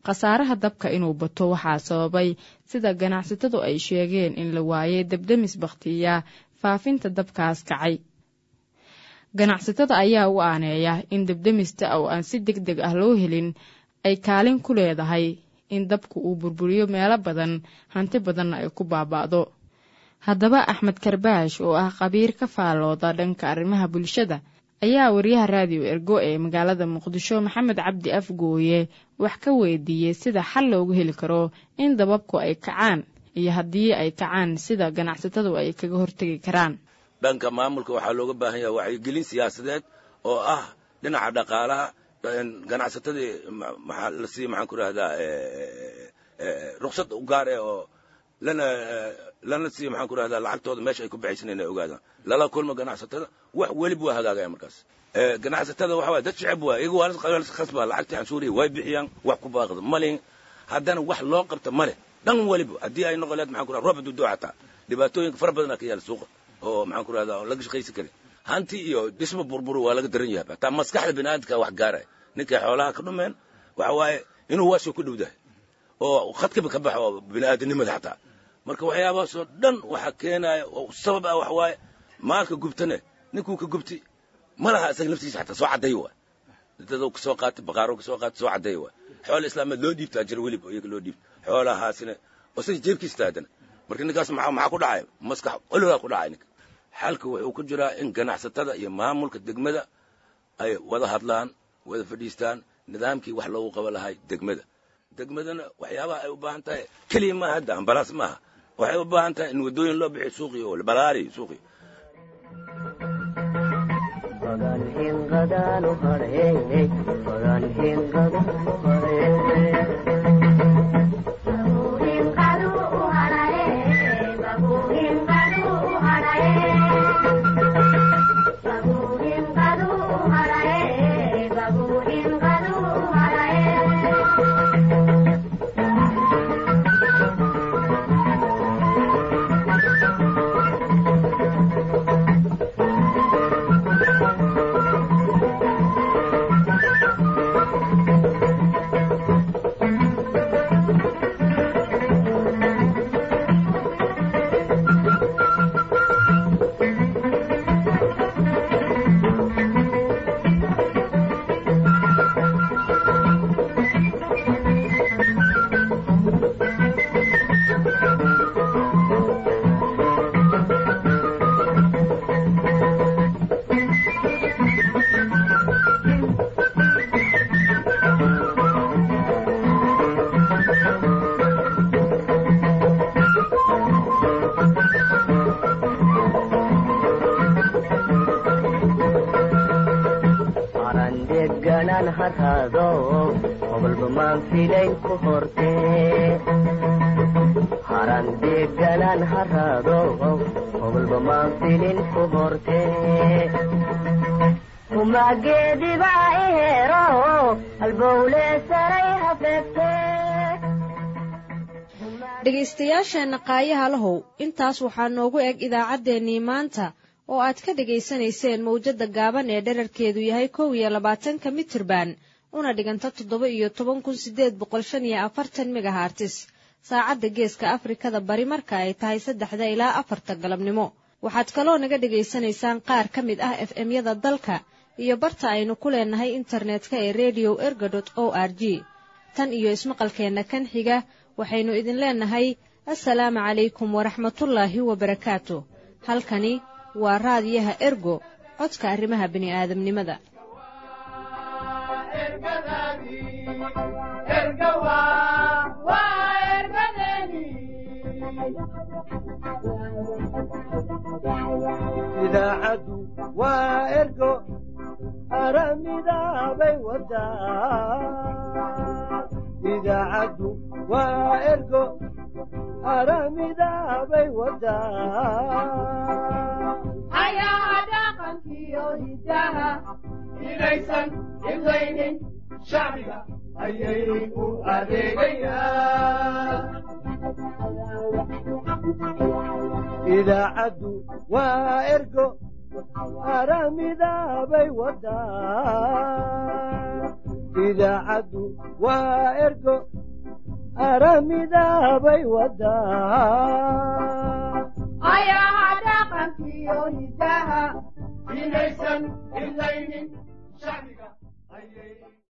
khasaaraha dabka inuu bato waxaa sababay sida ganacsatadu ay sheegeen in la waayay debdemis bakhtiya faafinta dabkaas kacay ganacsatada ayaa u aaneeya in debdemista oo aan si deg deg ah loo helin ay kaalin ku leedahay in dabku uu burburiyo meelo badan hanti badanna ay ku baaba'do haddaba axmed karbaash oo ah khabiir ka faallooda dhanka arrimaha bulshada ayaa wariyaha raadiyo ergo ee magaalada muqdisho maxamed cabdi afgooye wax ka weydiiyey sida xal loogu heli karo in dababku ay kacaan iyo haddii ay kacaan sida ganacsatadu ay kaga hortegi karaan dhanka maamulka waxaa looga baahan yaha wacyigelin siyaasadeed oo ah dhinaca dhaqaalaha ganacsatadii maxaa la siiya maxaan ku rahdaa ruksad u gaar eh oo lana lana siiya maxaan ku rahdaa lacagtooda meesha ay ku baxaysan inay ogaadaan lala kulmo ganacsatada wax weliba waa hagaagaya markaas ganacsatada waxa waye dad shicib waay iyagu waa khasba lacagtii canshuurihi way bixiyaan wax ku baaqda malin haddana wax loo qabta male dhan weliba haddii ay noqon leed maxaan ku rahda roob hadduu doo xataa dhibaatooyinka fara badanaa ka yaala suuqa oo maxaan ku rahdaa oo laga shaqaysan karin hanti iyo dhisma burburu waa laga daran yahay hataa maskaxda biniaadamka wax gaaraya ninkay xoolaha ka dhumeen waxa waaye inuu waasoo ku dhowdahay oo khadkaba ka baxo oo bini'aadanimada xataa marka waxyaabahaasoo dhan waxa keenaya oo sabab ah waxa waaye maalka gubtane ninkuu ka gubti ma laha isaga naftiisa xataa soo cadday waay dadou ka soo qaatay baqaaro ka soo qaatay soo cadday waay xoola islaameed loo dhiibtaa jira weliba iyaga loo dhiibta xoolahaasina oo isaga jeebkiisa taadana marka ninkaas maxaa maxaa ku dhacaya maskax ololaa ku dhacay ninka xalka wuxuu ku jiraa in ganacsatada iyo maamulka degmada ay wada hadlaan wada fadhiistaan nidaamkii wax loogu qaban lahay degmada degmadana waxyaabaha ay u baahan tahay keliya maaha hadda ambalaas maaha waxay u baahan tahay in waddooyin loo bixiyo suuqii oo balaari suuqii dhegaystayaasheenna qaayaha lahow intaas waxaa noogu eg idaacaddeenii maanta oo aad ka dhegaysanayseen mawjadda gaaban ee dherarkeedu yahay kow iyo labaatanka mitirban una dhiganta toddoba iyo toban kun siddeed boqol shan iyo afartan megahartis saacadda geeska afrikada bari marka ay tahay saddexda ilaa afarta galabnimo waxaad kaloo naga dhegaysanaysaan qaar ka mid ah f m-yada dalka iyo barta aynu ku leenahay internetka ee redio erga dot o r g tan iyo ismaqalkeenna kan xiga waxaynu idin leenahay assalaamu calaykum waraxmatullaahi wabarakaatu halkani waa raadiyaha ergo codka arrimaha bini'aadamnimada idaacaddu waa ergo aramidaabay wadaa idaacaddu waa ergo aramidaabay wadaa ayaa dhaqankiyo hidaha inaysan imlaynin shacbiga ayay u adeegayaan idaacaddu waa ergo aramidaabay wadaa idaacaddu waa ergo aramidaabay wadaa ayaha dhaqankiyo hidaha inaysan idlaynin shacbiga